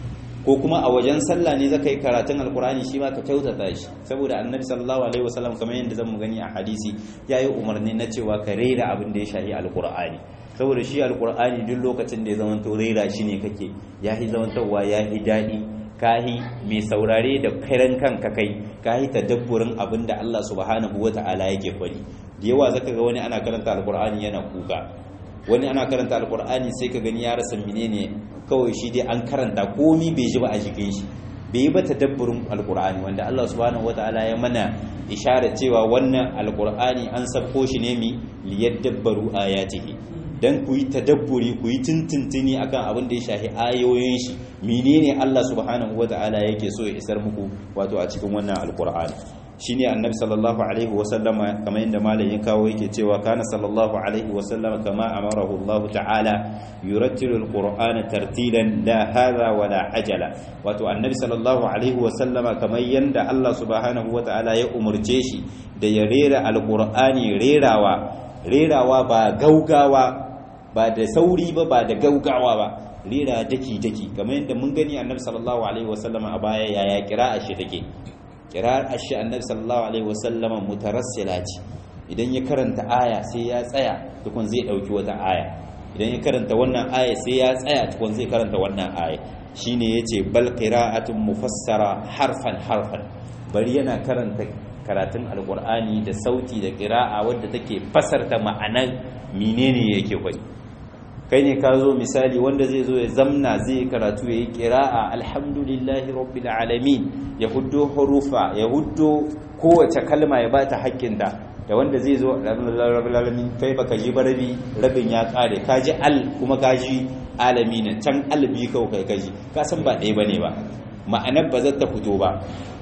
ko kuma a wajen sallah ne zaka yi karatun alkur'ani shi ma ka kyautata shi saboda annabi sallallahu alaihi wasallam kamar yadda zamu gani a hadisi yayi umarni na cewa ka rera abin da ya shahi alkur'ani saboda shi alkur'ani duk lokacin da ya zama to rera shi ne kake yahi zamantowa yahi daɗi kahi mai saurare da kairan kanka kai kahi tadabburin abin da Allah subhanahu wata'ala yake faɗi da yawa zaka ga wani ana karanta alkur'ani yana kuka wani ana karanta alkur'ani sai ka gani ya rasa menene kawai shi dai an karanta komi bai ji ba a jikin shi bai yi ba tadabburin alkur'ani wanda Allah subhanahu wataala ya mana isharar cewa wannan alkur'ani an sabko shi ne mi liyadabbaru ayatihi dan ku yi tadabburi ku yi tintintini akan abin da ya shafi ayoyin shi menene Allah subhanahu wataala yake so ya isar muku wato a cikin wannan alkur'ani shine annabi sallallahu alaihi wasallama kamar yadda malamin kawo yake cewa kana sallallahu alaihi wasallama kama amarahu Allah ta'ala yurattilu alqur'ana tartilan la hadha wala ajala wato annabi sallallahu alaihi wasallama kamar yadda Allah subhanahu wata'ala ya umurce shi da ya rera alqur'ani rerawa rerawa ba gaugawa ba da sauri ba ba da gaugawa ba rera daki daki kamar yadda mun gani annabi sallallahu alaihi wasallama a baya yaya kira'a shi take kirar ashe annabi sallallahu alaihi wasallama mutarassila ce idan ya karanta aya sai ya tsaya tukun zai dauki wata aya idan ya karanta wannan aya sai ya tsaya tukun zai karanta wannan aya shine yace bal qira'atun mufassara harfan harfan bari yana karanta karatun alqur'ani da sauti da qira'a wadda take fasarta ma'anar menene yake kwai kai ne ka zo misali wanda zai zo ya zamna zai karatu ya yi kira'a alhamdulillahi rabbil alamin ya huddo hurufa ya huddo kowace kalma ya bata haƙƙinta da wanda zai zo alamin kai baka ji barabi rabin ya kare ka ji al kuma ka ji alamin can albi kawai kai kaji ka san ba ɗaya bane ba ma'anar ba zata fito ba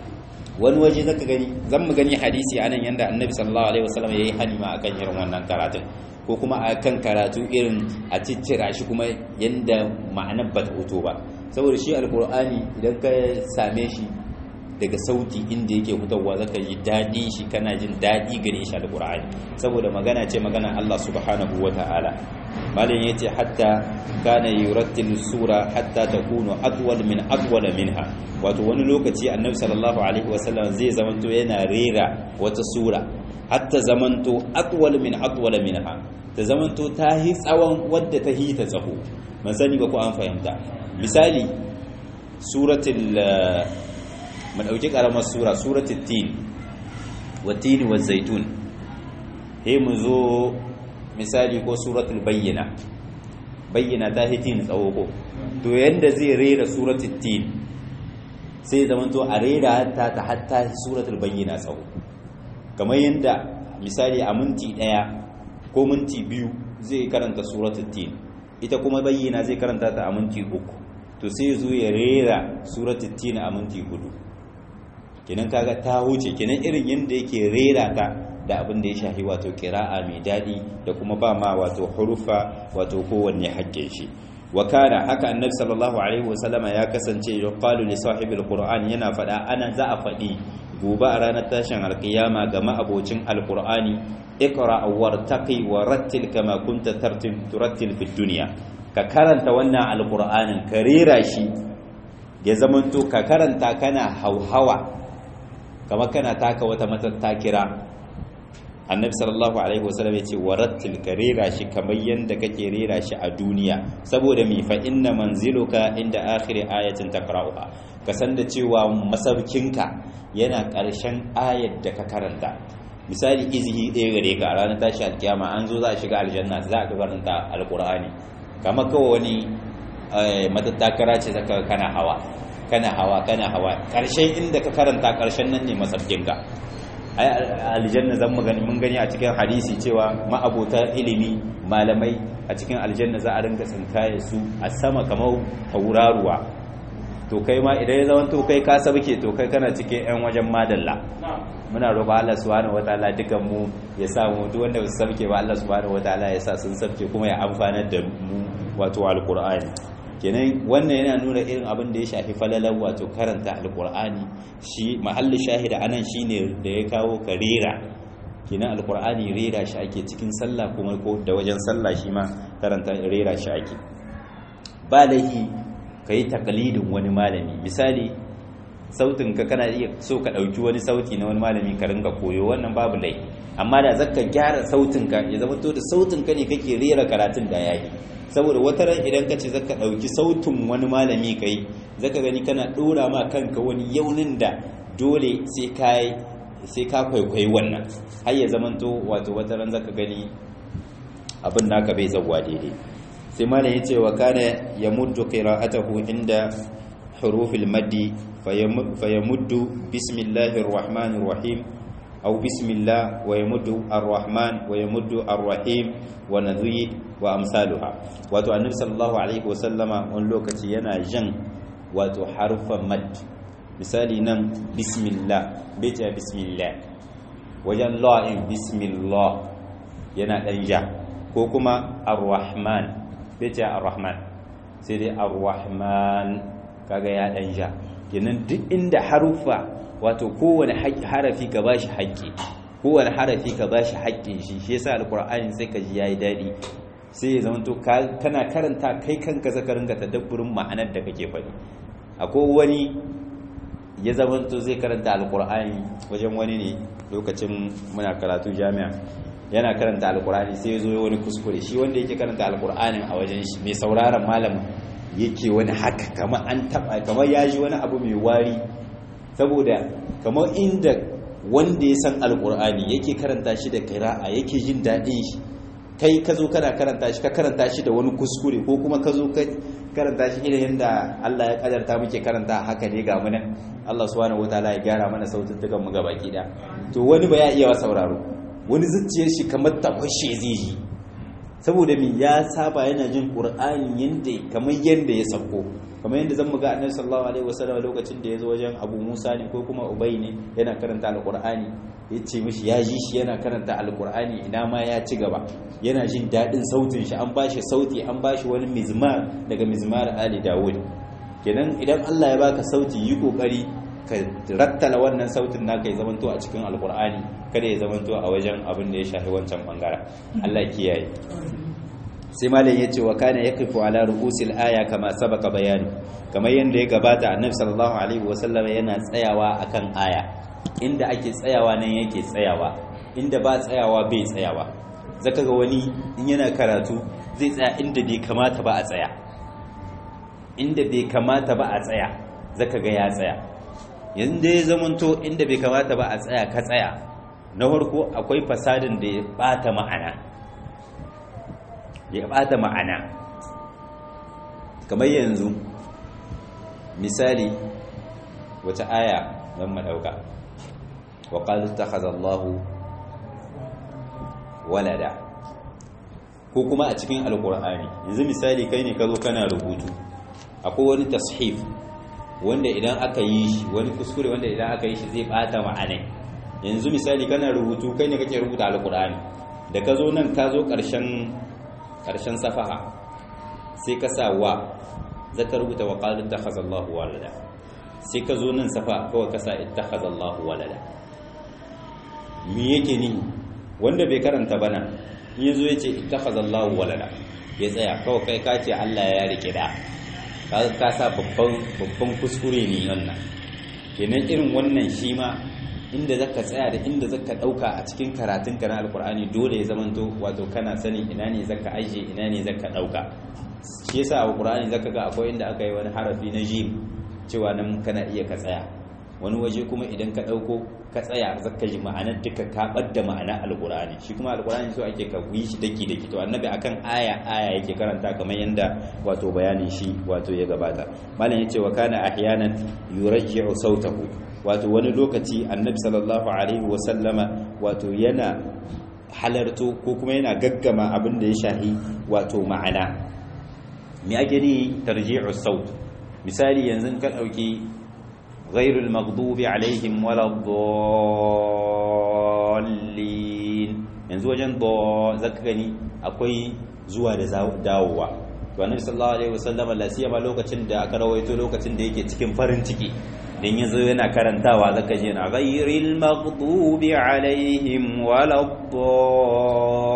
wani waje zaka gani zan mu gani hadisi anan yanda annabi sallallahu alaihi wasallam yayi hanima akan irin wannan karatun ko kuma a kan karatu irin a ciccira shi kuma yadda ma'anar ba ta hoto ba saboda shi alkur'ani idan ka same shi daga sauti inda yake fitowa zaka yi daɗi shi kana jin daɗi gare shi alkur'ani saboda magana ce magana Allah subhanahu wa ta'ala malin yace hatta kana yurattil sura hatta takunu atwal min atwal minha wato wani lokaci annabi sallallahu alaihi wasallam zai zamanto yana rera wata sura hatta zamanto atwal min atwal minha ta zamanto ta hi tsawon wadda ta hi ta tsaho man sani ba ko an fahimta misali suratul man dauki karamar sura suratul tin wa tin wa zaitun he mu zo misali ko suratul bayyina bayyina ta hi tin tsawo ko to yanda zai rera suratul tin sai zamanto a rera ta ta hatta suratul bayyina tsawo kamar yadda misali a minti ɗaya ko minti biyu zai karanta suratul tin ita kuma bayyana zai karanta ta a minti uku to sai zo ya rera suratul tin a minti hudu kenan kaga ta huce kenan irin yadda yake rera ta da abin da ya shahi wato kira'a mai daɗi da kuma ba ma wato hurufa wato kowanne haƙƙin shi wa kana haka annabi sallallahu alaihi wasallama ya kasance yuqalu li sahibil qur'an yana fada ana za a fadi gobe a ranar tashin alkiyama ga ma'abocin alqur'ani iqra wartaqi wa rattil kama kunta tartil turattil fid dunya ka karanta wannan alqur'anin ka rera shi ya zamanto ka karanta kana hauhawa kamar kana taka wata matattakira annabi sallallahu alaihi wasallam yace warattil ka rera shi kamar yanda kake rera shi a duniya saboda mi fa inna manziluka inda akhir ayatin taqra'uha ka san da cewa masaukinka yana ƙarshen ayar da ka karanta misali izihi ɗaya gare ka a ranar tashi alkiyama an zo za a shiga aljanna za a karanta alqur'ani kamar kawai wani matattakara ce zaka kana hawa kana hawa kana hawa ƙarshen inda ka karanta ƙarshen nan ne masaukinka ai aljanna zan gani mun gani a cikin hadisi cewa ma'abota ilimi malamai a cikin aljanna za a rinka tsinkaye su a sama kamar tauraruwa to kai ma idan ya zama to kai ka sabke to kai kana cikin yan wajen madalla muna roƙa Allah subhanahu wataala dukan mu ya sa mu duk wanda ba su sabke ba Allah subhanahu wataala ya sa sun sabke kuma ya amfanar da mu wato alqur'ani kenan wannan yana nuna irin abin da ya shafi falalar wato karanta alkur'ani shi mahallin shahida anan shine da ya kawo ka rera kenan alkur'ani rera shi ake cikin sallah kuma ko da wajen sallah shi ma karanta rera shi ake ba laifi kai taqlidin wani malami misali sautin ka kana iya so ka dauki wani sauti na wani malami ka ringa koyo wannan babu lai amma da zaka gyara sautin ka ya zama to da sautin ka ne kake rera karatun da yayi saboda wata ran idan ka ce zaka dauki sautin wani malami kai zaka gani kana dora ma kanka wani yaunin da dole sai kai sai ka kwaikwayi wannan har ya zamanto wato wata ran zaka gani abin naka bai zawwa daidai sai malam yace wa kana yamuddu qira'atahu inda hurufil maddi fayamuddu bismillahir rahmanir rahim aw bismillah wa yamuddu arrahman wa yamuddu arrahim wa nadhid wa amsaluha wato annabi sallallahu alaihi wasallama wani lokaci yana jan wato harfan mad misali nan bismillah bai ce bismillah wajen la'in bismillah yana ɗan ja ko kuma arrahman bai ce arrahman sai dai arrahman kaga ya ɗan ja kenan duk inda harufa wato kowane harafi ka bashi haƙƙi kowane harafi ka bashi haƙƙin shi shi yasa alqur'ani sai ka ji yayi dadi sai ya zama to kana karanta kai kanka zaka ringa tadabburin ma'anar da kake faɗi akwai wani ya zama to zai karanta alqur'ani wajen wani ne lokacin muna karatu jami'a yana karanta alqur'ani sai ya zo wani kuskure shi wanda yake karanta alqur'anin a wajen shi mai sauraron malamin yake wani haka kamar an taba kamar ya ji wani abu mai wari saboda kamar inda wanda ya san alkur'ani yake karanta shi da kira'a yake jin daɗin shi kai ka zo kana karanta shi ka karanta shi da wani kuskure ko kuma ka zo ka karanta shi irin yadda Allah ya kadarta muke karanta haka ne ga muna Allah subhanahu wataala ya gyara mana sautin dukan mu gabaki da to wani ba ya iya sauraro wani zuciyar shi kamar ta fashe zai ji saboda mi ya saba yana jin qur'ani yanda kamar yanda ya sako kamar yadda zan muga annabi sallallahu alaihi wasallam lokacin da ya zo wajen Abu Musa ne ko kuma Ubay ne yana karanta alqur'ani ya ce mishi ya ji shi yana karanta alqur'ani ina ma ya ci gaba yana jin dadin sautin shi an bashi sauti an bashi wani mizmar daga mizmar Ali Dawud kenan idan Allah ya baka sauti yi kokari ka rattala wannan sautin naka ya zamanto a cikin alqur'ani kada ya zamanto a wajen abin da ya shafi wancan bangaren Allah kiyaye sai malam yace wa kana yaqifu ala ru'usil aya kama sabaka bayani kamar yanda ya gabata annabi sallallahu alaihi wasallam yana tsayawa akan aya inda ake tsayawa nan yake tsayawa inda ba tsayawa bai tsayawa zaka ga wani in yana karatu zai tsaya inda bai kamata ba a tsaya inda bai kamata ba a tsaya zaka ga ya tsaya yanzu ya zamanto inda bai kamata ba a tsaya ka tsaya na farko akwai fasadin da ya bata ma'ana ya bata ma'ana kamar yanzu misali wace aya don madauka wa qalu takhazallahu walada ko kuma a cikin alkur'ani yanzu misali kai ne ka zo kana rubutu akwai wani tashif wanda idan aka yi shi wani kuskure wanda idan aka yi shi zai bata ma'anai yanzu misali kana rubutu kai ne kake rubuta alkur'ani da ka zo nan ka zo ƙarshen ƙarshen safaha sai ka sa wa zaka rubuta wa qalin takhazallahu walada sai ka zo nan safa kawai ka sa ittakhazallahu walada me yake ni wanda bai karanta bana in yazo yace ittakhazallahu walada ya tsaya kawai kai ka ce Allah ya rike da ka sa babban babban kuskure ne wannan kenan irin wannan shi ma inda zaka tsaya da inda zaka dauka a cikin karatun ka na alkur'ani dole ya zamanto wato kana sani ina ne zaka aje ina ne zaka dauka shi yasa a alkur'ani zaka ga akwai inda aka yi wani harafi na jim cewa nan kana iya ka tsaya wani waje kuma idan ka dauko ka tsaya zaka ji ma'anar duka ka badda ma'ana alkur'ani shi kuma alkur'ani so ake ka yi shi daki daki to annabi akan aya aya yake karanta kamar yanda wato bayanin shi wato ya gabata malam yace wa kana ahyanan yurajji'u sautahu wato wani lokaci annabi sallallahu alaihi wasallama wato yana halarto ko kuma yana gaggama abin da ya shahi wato ma'ana me ake ni tarji'u saut misali yanzu ka dauki ghairul maghdubi alaihim waladdallin yanzu wajen do zaka gani akwai zuwa da dawowa to annabi sallallahu alaihi wasallama la siyama lokacin da aka rawaito lokacin da yake cikin farin ciki dan yazo yana karantawa zaka je na ghairil maghdubi alaihim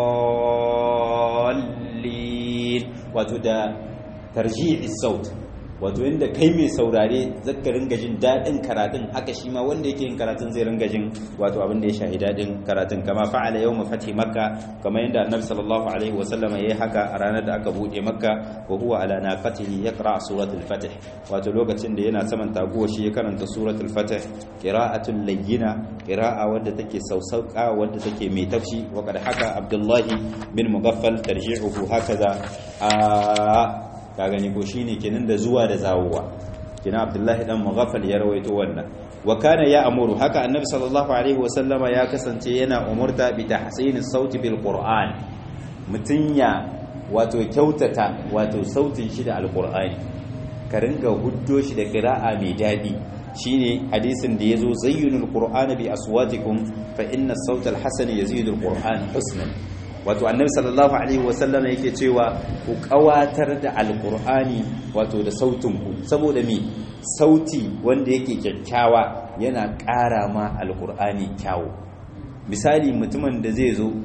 waladdallin wato da tarji'i saut wato inda kai mai saurare zaka ringa jin daɗin karatun haka shi ma wanda yake yin karatun zai ringa jin wato abin da ya shahi daɗin karatun kama fa'ala yawma fathi makka kamar yadda annabi sallallahu alaihi wa sallama yayi haka a ranar da aka bude makka wa huwa ala naqatihi yaqra suratul fath wato lokacin da yana saman taguwa shi ya karanta suratul fath qira'atul layyina qira'a wadda take sausauka wadda take mai tafshi wa kad haka abdullahi bin mugaffal tarji'uhu hakaza a ka gani ko shine kenan da zuwa da zawowa kina abdullahi dan mughaffal ya rawaito wannan wa kana ya amuru haka annabi sallallahu alaihi wasallama ya kasance yana umurta bi tahsinis sauti bil qur'an mutun ya wato kyautata wato sautin shi da alqur'ani ka ringa huddo shi da qira'a mai dadi shine hadisin da yazo zayyinul qur'ana bi aswatikum fa inna as-sawta al-hasan yazidu al-qur'an husnan wato annabi sallallahu alaihi wasallam yake cewa ku kawatar da alqur'ani wato da sautin ku saboda me sauti wanda yake kyakkyawa yana ƙara ma alqur'ani kyawu misali mutumin da zai zo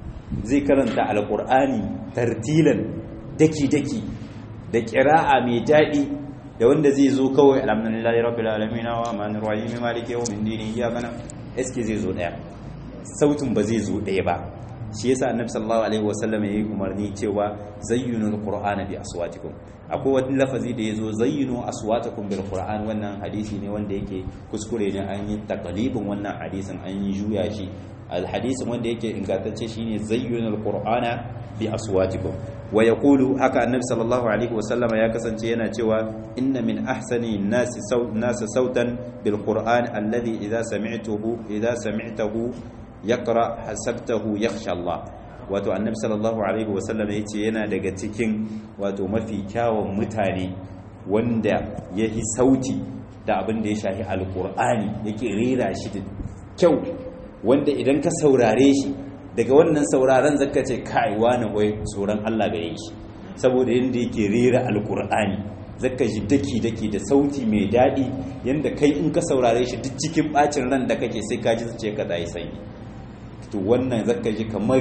zai karanta alqur'ani tartilan daki daki da qira'a mai daɗi da wanda zai zo kawai alhamdulillahi rabbil alamin wa amanir rahim maliki yawmin din iyyaka na eske zai zo daya sautin ba zai zo daya ba shi yasa annabi sallallahu alaihi wasallam yayi umarni cewa zayyinul qur'ana bi aswatikum akwai wani lafazi da yazo zayyinu aswatakum bil qur'an wannan hadisi ne wanda yake kuskure ne an yi taqlibin wannan hadisin an yi juya shi al hadisin wanda yake ingantacce shine zayyinul qur'ana bi aswatikum wa yaqulu haka annabi sallallahu alaihi wasallam ya kasance yana cewa inna min ahsani nasi nasi sautan bil qur'an alladhi idza sami'tuhu idza sami'tahu yaqra hasabtahu yakhsha Allah wato annabi sallallahu alaihi wasallam yace yana daga cikin wato mafi kyawun mutane wanda yahi sauti da abin da ya shahi alqur'ani yake rera shi da kyau wanda idan ka saurare shi daga wannan sauraron zaka ce kai wani wai tsoron Allah gare shi saboda yanda yake rera alqur'ani zaka ji daki daki da sauti mai daɗi yanda kai in ka saurare shi duk cikin bacin ran da kake sai ka ji zuciya ka tsayi sanyi to wannan zaka ji kamar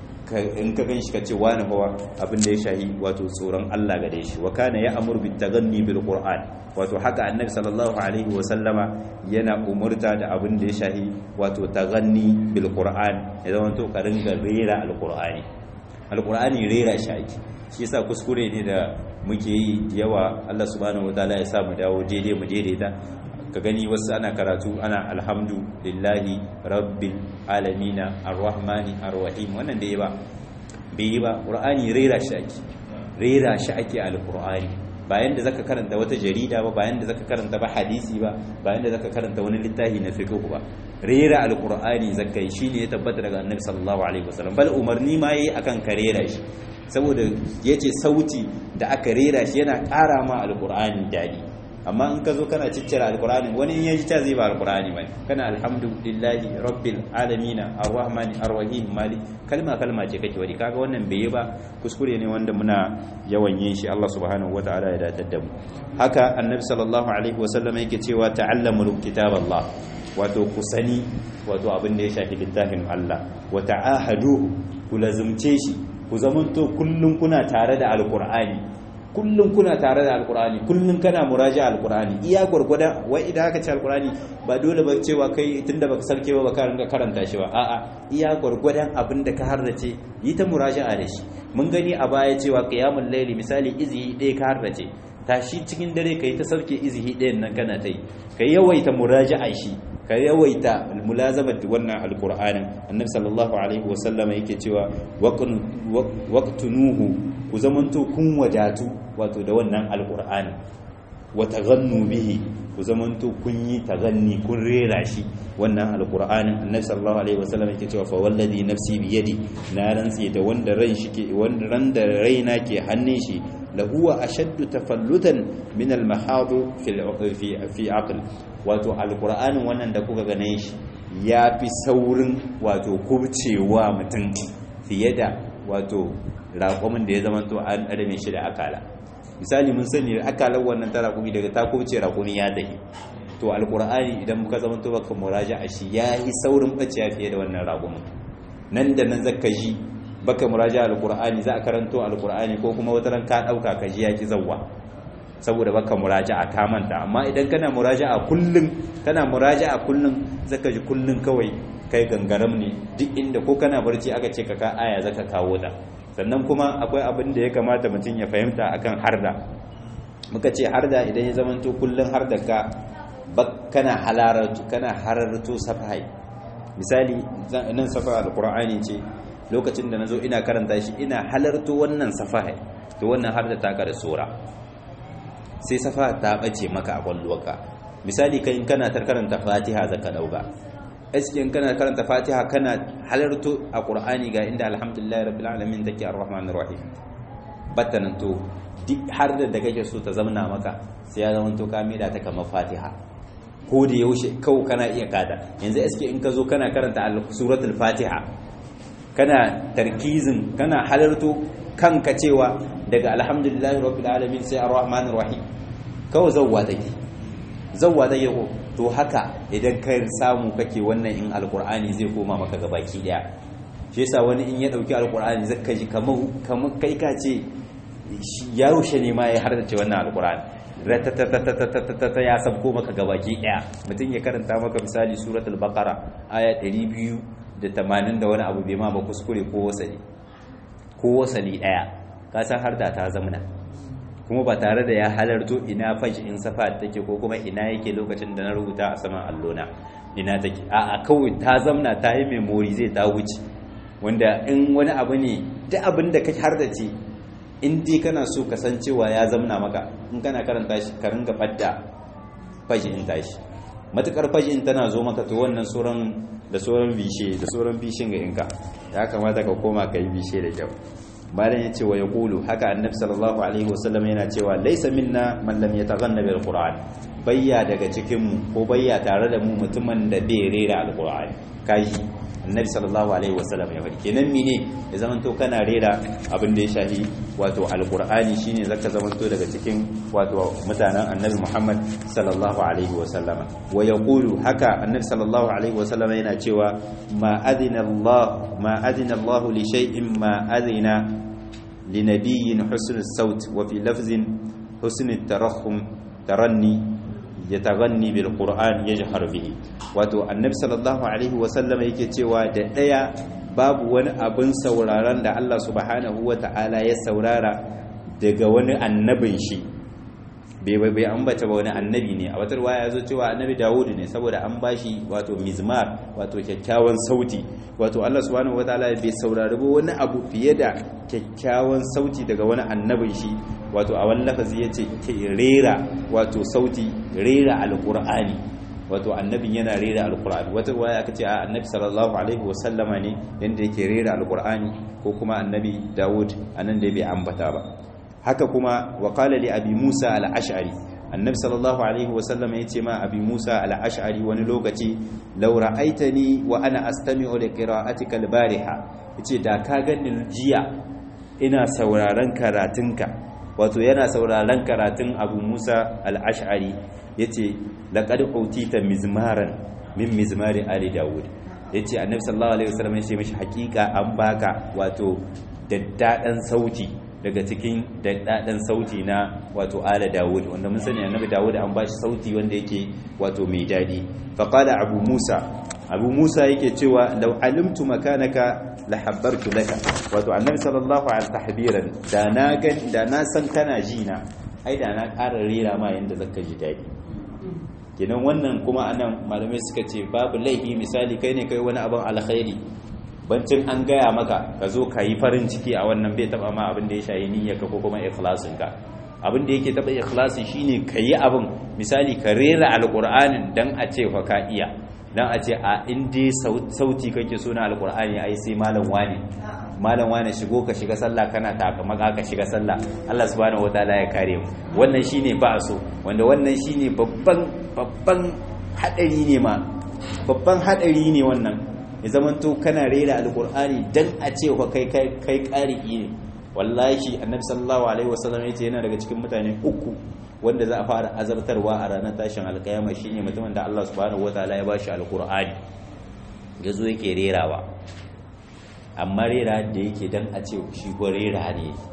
in ka gan shi ka ce wani hawa abin da ya shahi wato tsoron Allah gare shi wa kana ya amur bi taganni bil qur'an wato haka annabi sallallahu alaihi wa sallama yana umurta da abin da ya shahi wato taganni bil qur'an ya zama to ka ringa rera al qur'ani al qur'ani rera shi ake shi yasa kuskure ne da muke yi yawa Allah subhanahu wataala ya sa mu dawo daidai mu daidaita ka gani wasu ana karatu ana alhamdu lillahi rabbil alamina arrahmani arrahim wannan da yi ba bai yi ba ƙur'ani rera shi ake rera shi ake alƙur'ani bayan da zaka karanta wata jarida ba bayan da zaka karanta ba hadisi ba bayan da zaka karanta wani littafi na fiqh ba rera alƙur'ani zaka yi shine ya tabbata daga annabi sallallahu alaihi wasallam bal umarni ma yayi akan ka rera shi saboda yace sauti da aka rera shi yana ƙara ma alƙur'ani dadi amma in ka zo kana ciccira alkur'ani wani in yaji ta zai ba alkur'ani bane kana alhamdulillahi rabbil alamin arrahmani arrahim mali kalma kalma ce kake wani kaga wannan bai yi ba kuskure ne wanda muna yawan yin shi Allah subhanahu wataala ya datar da mu haka annabi sallallahu alaihi wasallam yake cewa ta'allamu kitaballah wato ku sani wato abin da ya shafi littafin Allah wa ta'ahaduhu ku lazumce shi ku zamanto kullun kuna tare da alkur'ani kullum kuna tare da alkur'ani kullum kana muraja alkur'ani iya gurgurda wai idan aka ce alkur'ani ba dole ba cewa kai tunda baka sarke ba baka ringa karanta shi ba a'a iya gurgurdan abin da ka harrace yi ta muraja'a da shi mun gani a baya cewa qiyamul layli misali izi ɗaya ka harrace tashi cikin dare kai ta sauke izihi ɗayan nan kana ta yi ka yawaita muraja'a shi ka yawaita mulazamar wannan alkur'anin annabi sallallahu alaihi wasallama yake cewa waqtunuhu ku zamanto kun wadatu wato da wannan alkur'ani wa taghannu bihi ku zamanto kun yi taganni kun rera shi wannan alkur'anin annabi sallallahu alaihi wasallam yake cewa fa wallazi nafsi bi yadi na rantsi da wanda ran shi ke wanda ran da raina ke hannun shi lahuwa ashaddu tafallutan min al-mahad fi fi fi aql wato alkur'anin wannan da kuka gane shi ya fi saurin wato kubcewa mutum fiye da wato raƙumin da ya zama to an adame shi da akala misali mun sani akalar wannan ta raƙumi daga ta kubce raƙumi ya dahi to alkur'ani idan muka zama to baka muraja a shi ya yi saurin ɓaciya fiye da wannan raƙumin nan da nan zaka ji baka muraja alkur'ani za a karanto alkur'ani ko kuma wata ran ka ɗauka ka ji ya ki zawwa saboda baka muraja'a ka manta amma idan kana muraja'a kullun kana muraja'a kullun zaka ji kullun kawai kai gangaram ne duk inda ko kana barci aka ce ka ka aya zaka kawo ta sannan kuma akwai abin da ya kamata mutum ya fahimta akan harda muka ce harda idan ya zamanto kullun harda ka kana halaratu kana hararto safai misali nan safa alqur'ani ce lokacin da nazo ina karanta shi ina halarto wannan safai to wannan harda ta da sura sai safa ta bace maka a kwalloka misali kai kana tar karanta fatiha zaka dauka aski in kana karanta fatiha kana halarto a qur'ani ga inda alhamdulillahi rabbil alamin take arrahmanir rahim battanan to duk har da kake so ta zamna maka sai ya zama to ka mida ta kamar fatiha ko da yaushe kawo kana iya kada yanzu aski in ka zo kana karanta suratul fatiha kana tarkizin kana halarto kanka cewa daga alhamdulillahi rabbil alamin sai arrahmanir rahim kawai zawwa take zawwa take ko to haka idan ka samu kake wannan in alqur'ani zai koma maka gabaki daya shi yasa wani in ya dauki alqur'ani zaka ji kamar kamar kai ka ce ya rushe ne ma ya hardace wannan alqur'ani ratatatatatatatata ya sabko maka gabaki daya mutum ya karanta maka misali suratul baqara aya 280 da wani abu bai ma ba kuskure ko wasali ko wasali daya ka san har da ta zamana kuma ba tare da ya halarto ina fashi in safa take ko kuma ina yake lokacin da na rubuta a saman allona ina take a a kawai ta zamna ta yi memory zai ta wuce wanda in wani abu ne duk abin da ka har da ce in dai kana so ka san cewa ya zamna maka in kana karanta shi ka ringa fadda fashi in tashi matukar fashi in tana zo maka to wannan sauran da sauran bishe da sauran bishin ga inka ya kamata ka koma ka yi bishe da kyau malam ya ce wa ya kulu haka annabi sallallahu alaihi wasallam yana cewa laisa minna man lam yataghanna bil qur'an bayya daga cikin mu ko bayya tare da mu mutumin da bai rera alqur'ani kaji annabi sallallahu alaihi wasallam ya faɗi kenan mine ya zamanto kana rera abin da ya shahi wato alqur'ani shine zaka zamanto daga cikin wato mutanen annabi Muhammad sallallahu alaihi wasallama wa yaqulu haka annabi sallallahu alaihi wasallama yana cewa ma adina Allah ma adina Allah li shay'in ma adina li nabiyyin husn as-saut wa fi lafzin husn at-tarakhum taranni yataghanni bil qur'an yajhar bihi wato annabi sallallahu alaihi wasallam yake cewa da daya babu wani abin sauraron da Allah subhanahu wata'ala ya saurara daga wani annabin shi bai bai bai ambata ba wani annabi ne a wata ya zo cewa annabi Dawud ne saboda an bashi wato mizmar wato kyakkyawan sauti wato Allah subhanahu wataala bai saurari ba wani abu fiye da kyakkyawan sauti daga wani annabin shi wato a wani lafazi yace rera wato sauti rera alqur'ani wato annabin yana rera alqur'ani wata waya aka ce a annabi sallallahu alaihi wasallama ne yanda yake rera alqur'ani ko kuma annabi Dawud anan da bai ambata ba haka kuma wa qala li abi Musa al-Ash'ari annabi sallallahu alaihi wasallam ya ce ma abi Musa al-Ash'ari wani lokaci law ra'aitani wa ana astami'u li qira'atika al-bariha yace da ka gani jiya ina sauraron karatunka wato yana sauraron karatun abu Musa al-Ash'ari yace laqad utita mizmaran min mizmari ali Dawud yace annabi sallallahu alaihi wasallam ya ce mishi hakika an baka wato daddadan sauti daga cikin daɗaɗen sauti na wato ala dawud wanda mun sani annabi dawud an bashi sauti wanda yake wato mai daɗi faqala abu musa abu musa yake cewa law alimtu makanaka la habbartu laka wato annabi sallallahu alaihi tahbiran da na ga da na san kana ji na ai da na ƙara rera ma yanda zaka ji daɗi kenan wannan kuma anan malamai suka ce babu laifi misali kai ne kai wani abin alkhairi bancin an gaya maka ka zo ka yi farin ciki a wannan bai taba ma abin da ya shayi niyyarka ko kuma ikhlasinka abin da yake taba ikhlasi shine ka yi abin misali ka rera alqur'anin dan a ce fa ka iya dan a ce a in dai sauti kake so na alqur'ani ai sai malam wani malam wani shigo ka shiga sallah kana taka maka ka shiga sallah Allah subhanahu wataala ya kare mu wannan shine ba so wanda wannan shine babban babban hadari ne ma babban hadari ne wannan ya zamanto kana rera alkur'ani dan a ce wa kai kai kai ƙari'i ne wallahi annabi sallallahu alaihi wasallam yace yana daga cikin mutane uku wanda za a fara azabtarwa a ranar tashin alkiyama shine mutumin da Allah subhanahu wataala ya bashi alkur'ani yazo yake rerawa amma rera da yake dan a ce shi ko rera ne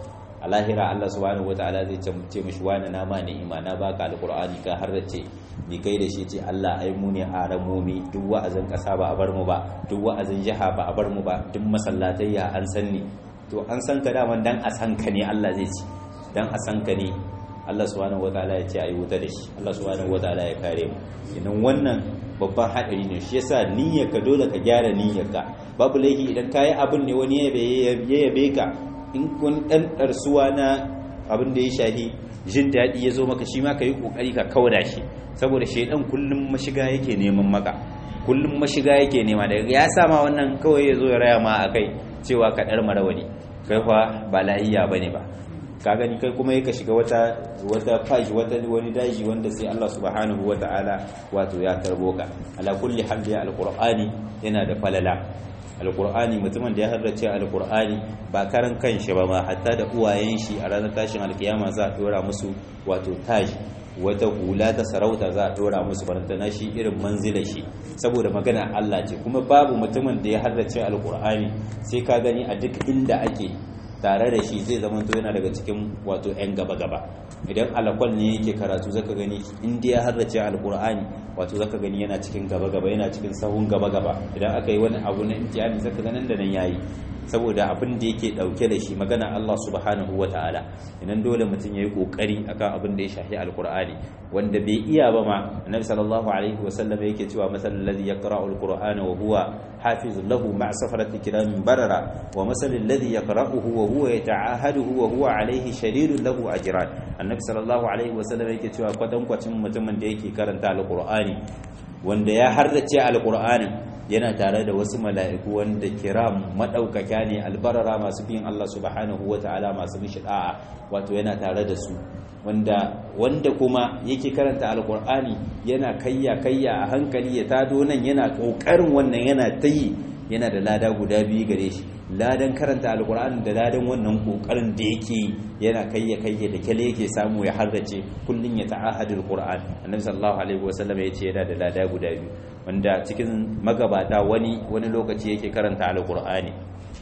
a lahira Allah subhanahu wataala zai ce mishi wani na ma ni'ima na baka alqur'ani ka har ce ni kai da shi ce Allah ai mu ne aramomi duk wa'azin kasa ba a bar mu ba duk wa'azin jiha ba a bar mu ba duk masallatai ya an san ni to an san ka daman dan a san ka ne Allah zai ci dan a san ka ne Allah subhanahu wataala ya ce ayi wuta da shi Allah subhanahu wataala ya kare mu idan wannan babban hadari ne shi yasa niyyarka dole ka gyara niyyarka babu laifi idan kayi abin ne wani ya yabe ka in kun dan darsuwa na abin da ya shahi jin daɗi ya zo maka shi ma ka yi ƙoƙari ka kauda shi saboda shaidan kullum mashiga yake neman maka kullum mashiga yake nema daga ya sama wannan kawai ya zo ya raya ma a kai cewa ka ɗar marawani kai fa ba lahiya ba ne ba ka gani kai kuma yaka shiga wata wata fashi wata wani daji wanda sai Allah subhanahu wata'ala wato ya tarbo ka ala kulli hal ya alqur'ani yana da falala alqur'ani mutumin da ya harrace alqur'ani ba karan kanshi ba ma hatta da uwayen shi a ranar tashin alkiyama za a dora musu wato taji wata hula ta sarauta za a dora musu barantana shi irin manzilar shi saboda magana Allah ce kuma babu mutumin da ya harrace alqur'ani sai ka gani a duk inda ake tare da shi zai zama to yana daga cikin wato 'yan gaba-gaba idan alakwal ne yake karatu zaka gani inda ya harrace alkur'ani wato zaka gani yana cikin gaba-gaba yana cikin sahun gaba-gaba idan aka yi wani abu na imtihani zaka ganin da nan yayi saboda abin da yake dauke da shi magana Allah subhanahu wataala idan dole mutum yayi kokari akan abin da ya shafi alkur'ani wanda bai iya ba ma annabi sallallahu alaihi wasallam yake cewa masal ladhi yaqra'u alqur'ana wa huwa hafizun lahu ma'a safarati kiramin barara wa masal ladhi yaqra'uhu wa huwa yata'ahaduhu wa huwa alaihi shadidun lahu ajran annabi sallallahu alaihi wasallam yake cewa kwatankwacin mutumin da yake karanta alqur'ani wanda ya hardace alqur'anin yana tare da wasu mala'iku wanda kiram madaukaka ne albarara masu biyin Allah subhanahu wata'ala masu mishi da'a wato yana tare da su wanda wanda kuma yake karanta alqur'ani yana kayya kayya a hankali ya tado nan yana kokarin wannan yana tayi yana da lada guda biyu gare shi ladan karanta alkur'ani da ladan wannan kokarin da yake yana kayya kayya da kyale yake samu ya harrace kullun ya ta'ahadul qur'an annabi sallallahu alaihi wasallam ya ce yana da lada guda biyu wanda cikin magabata wani wani lokaci yake karanta alkur'ani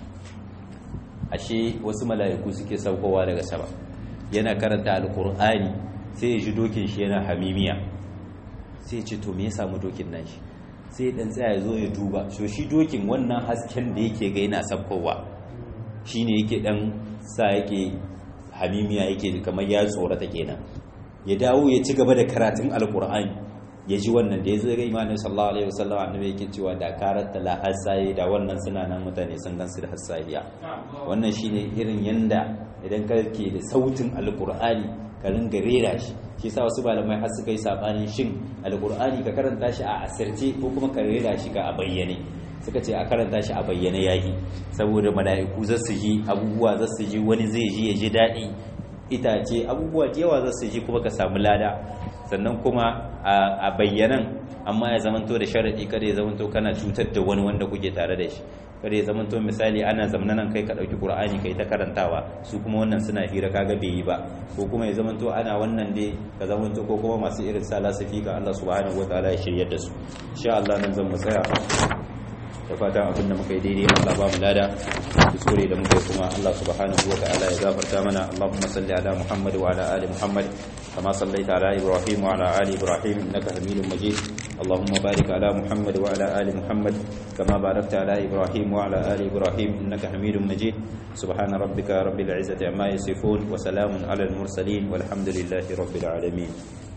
ashe wasu mala'iku suke saukowa daga sama yana karanta alkur'ani sai ya ji dokin shi yana hamimiya sai ya ce to me ya samu dokin nan shi sai dan tsaya zo ya duba so shi dokin wannan hasken da yake ga yana sabkowa shine yake dan sa yake hamimiya yake kamar ya tsorata kenan ya dawo ya ci gaba da karatun alkur'ani ya ji wannan da ya zai ga imanin sallallahu alaihi wasallam annabi yake cewa da karanta la hasaye da wannan suna nan mutane sun gansu da hasayiya wannan shine irin yanda idan kake da sautin alkur'ani ka ringa rera shi shi sa wasu malamai har suka yi sabanin shin alkur'ani ka karanta shi a asirce ko kuma ka rera shi ka a bayyane suka ce a karanta shi a bayyane yayi saboda mala'iku za su ji abubuwa za su ji wani zai ji ya ji daɗi itace abubuwa da yawa za su ji kuma ka samu lada sannan kuma a bayyanan amma ya zamanto da sharaɗi kada ya zamanto kana cutar da wani wanda kuke tare da shi kada ya zamanto misali ana zamna nan kai ka ɗauki ƙur'ani kai ta karantawa su kuma wannan suna hira kaga bai yi ba ko kuma ya zamanto ana wannan dai ka zamanto ko kuma masu irin sa lasafi ga Allah subhanahu wataala ya shiryar da su insha Allah nan zan mu tsaya da fatan abin da muka yi daidai Allah ba mu lada kuskure da muka yi kuma Allah subhanahu wa ta'ala ya gafarta mana Allahumma salli ala Muhammad wa ala ali Muhammad kama sallaita ala Ibrahim wa ala ali Ibrahim innaka Hamidum Majid Allahumma barik ala Muhammad wa ala ali Muhammad kama barakta ala Ibrahim wa ala ali Ibrahim innaka Hamidum Majid subhana rabbika rabbil izzati amma yasifun wa salamun ala al mursalin walhamdulillahi rabbil alamin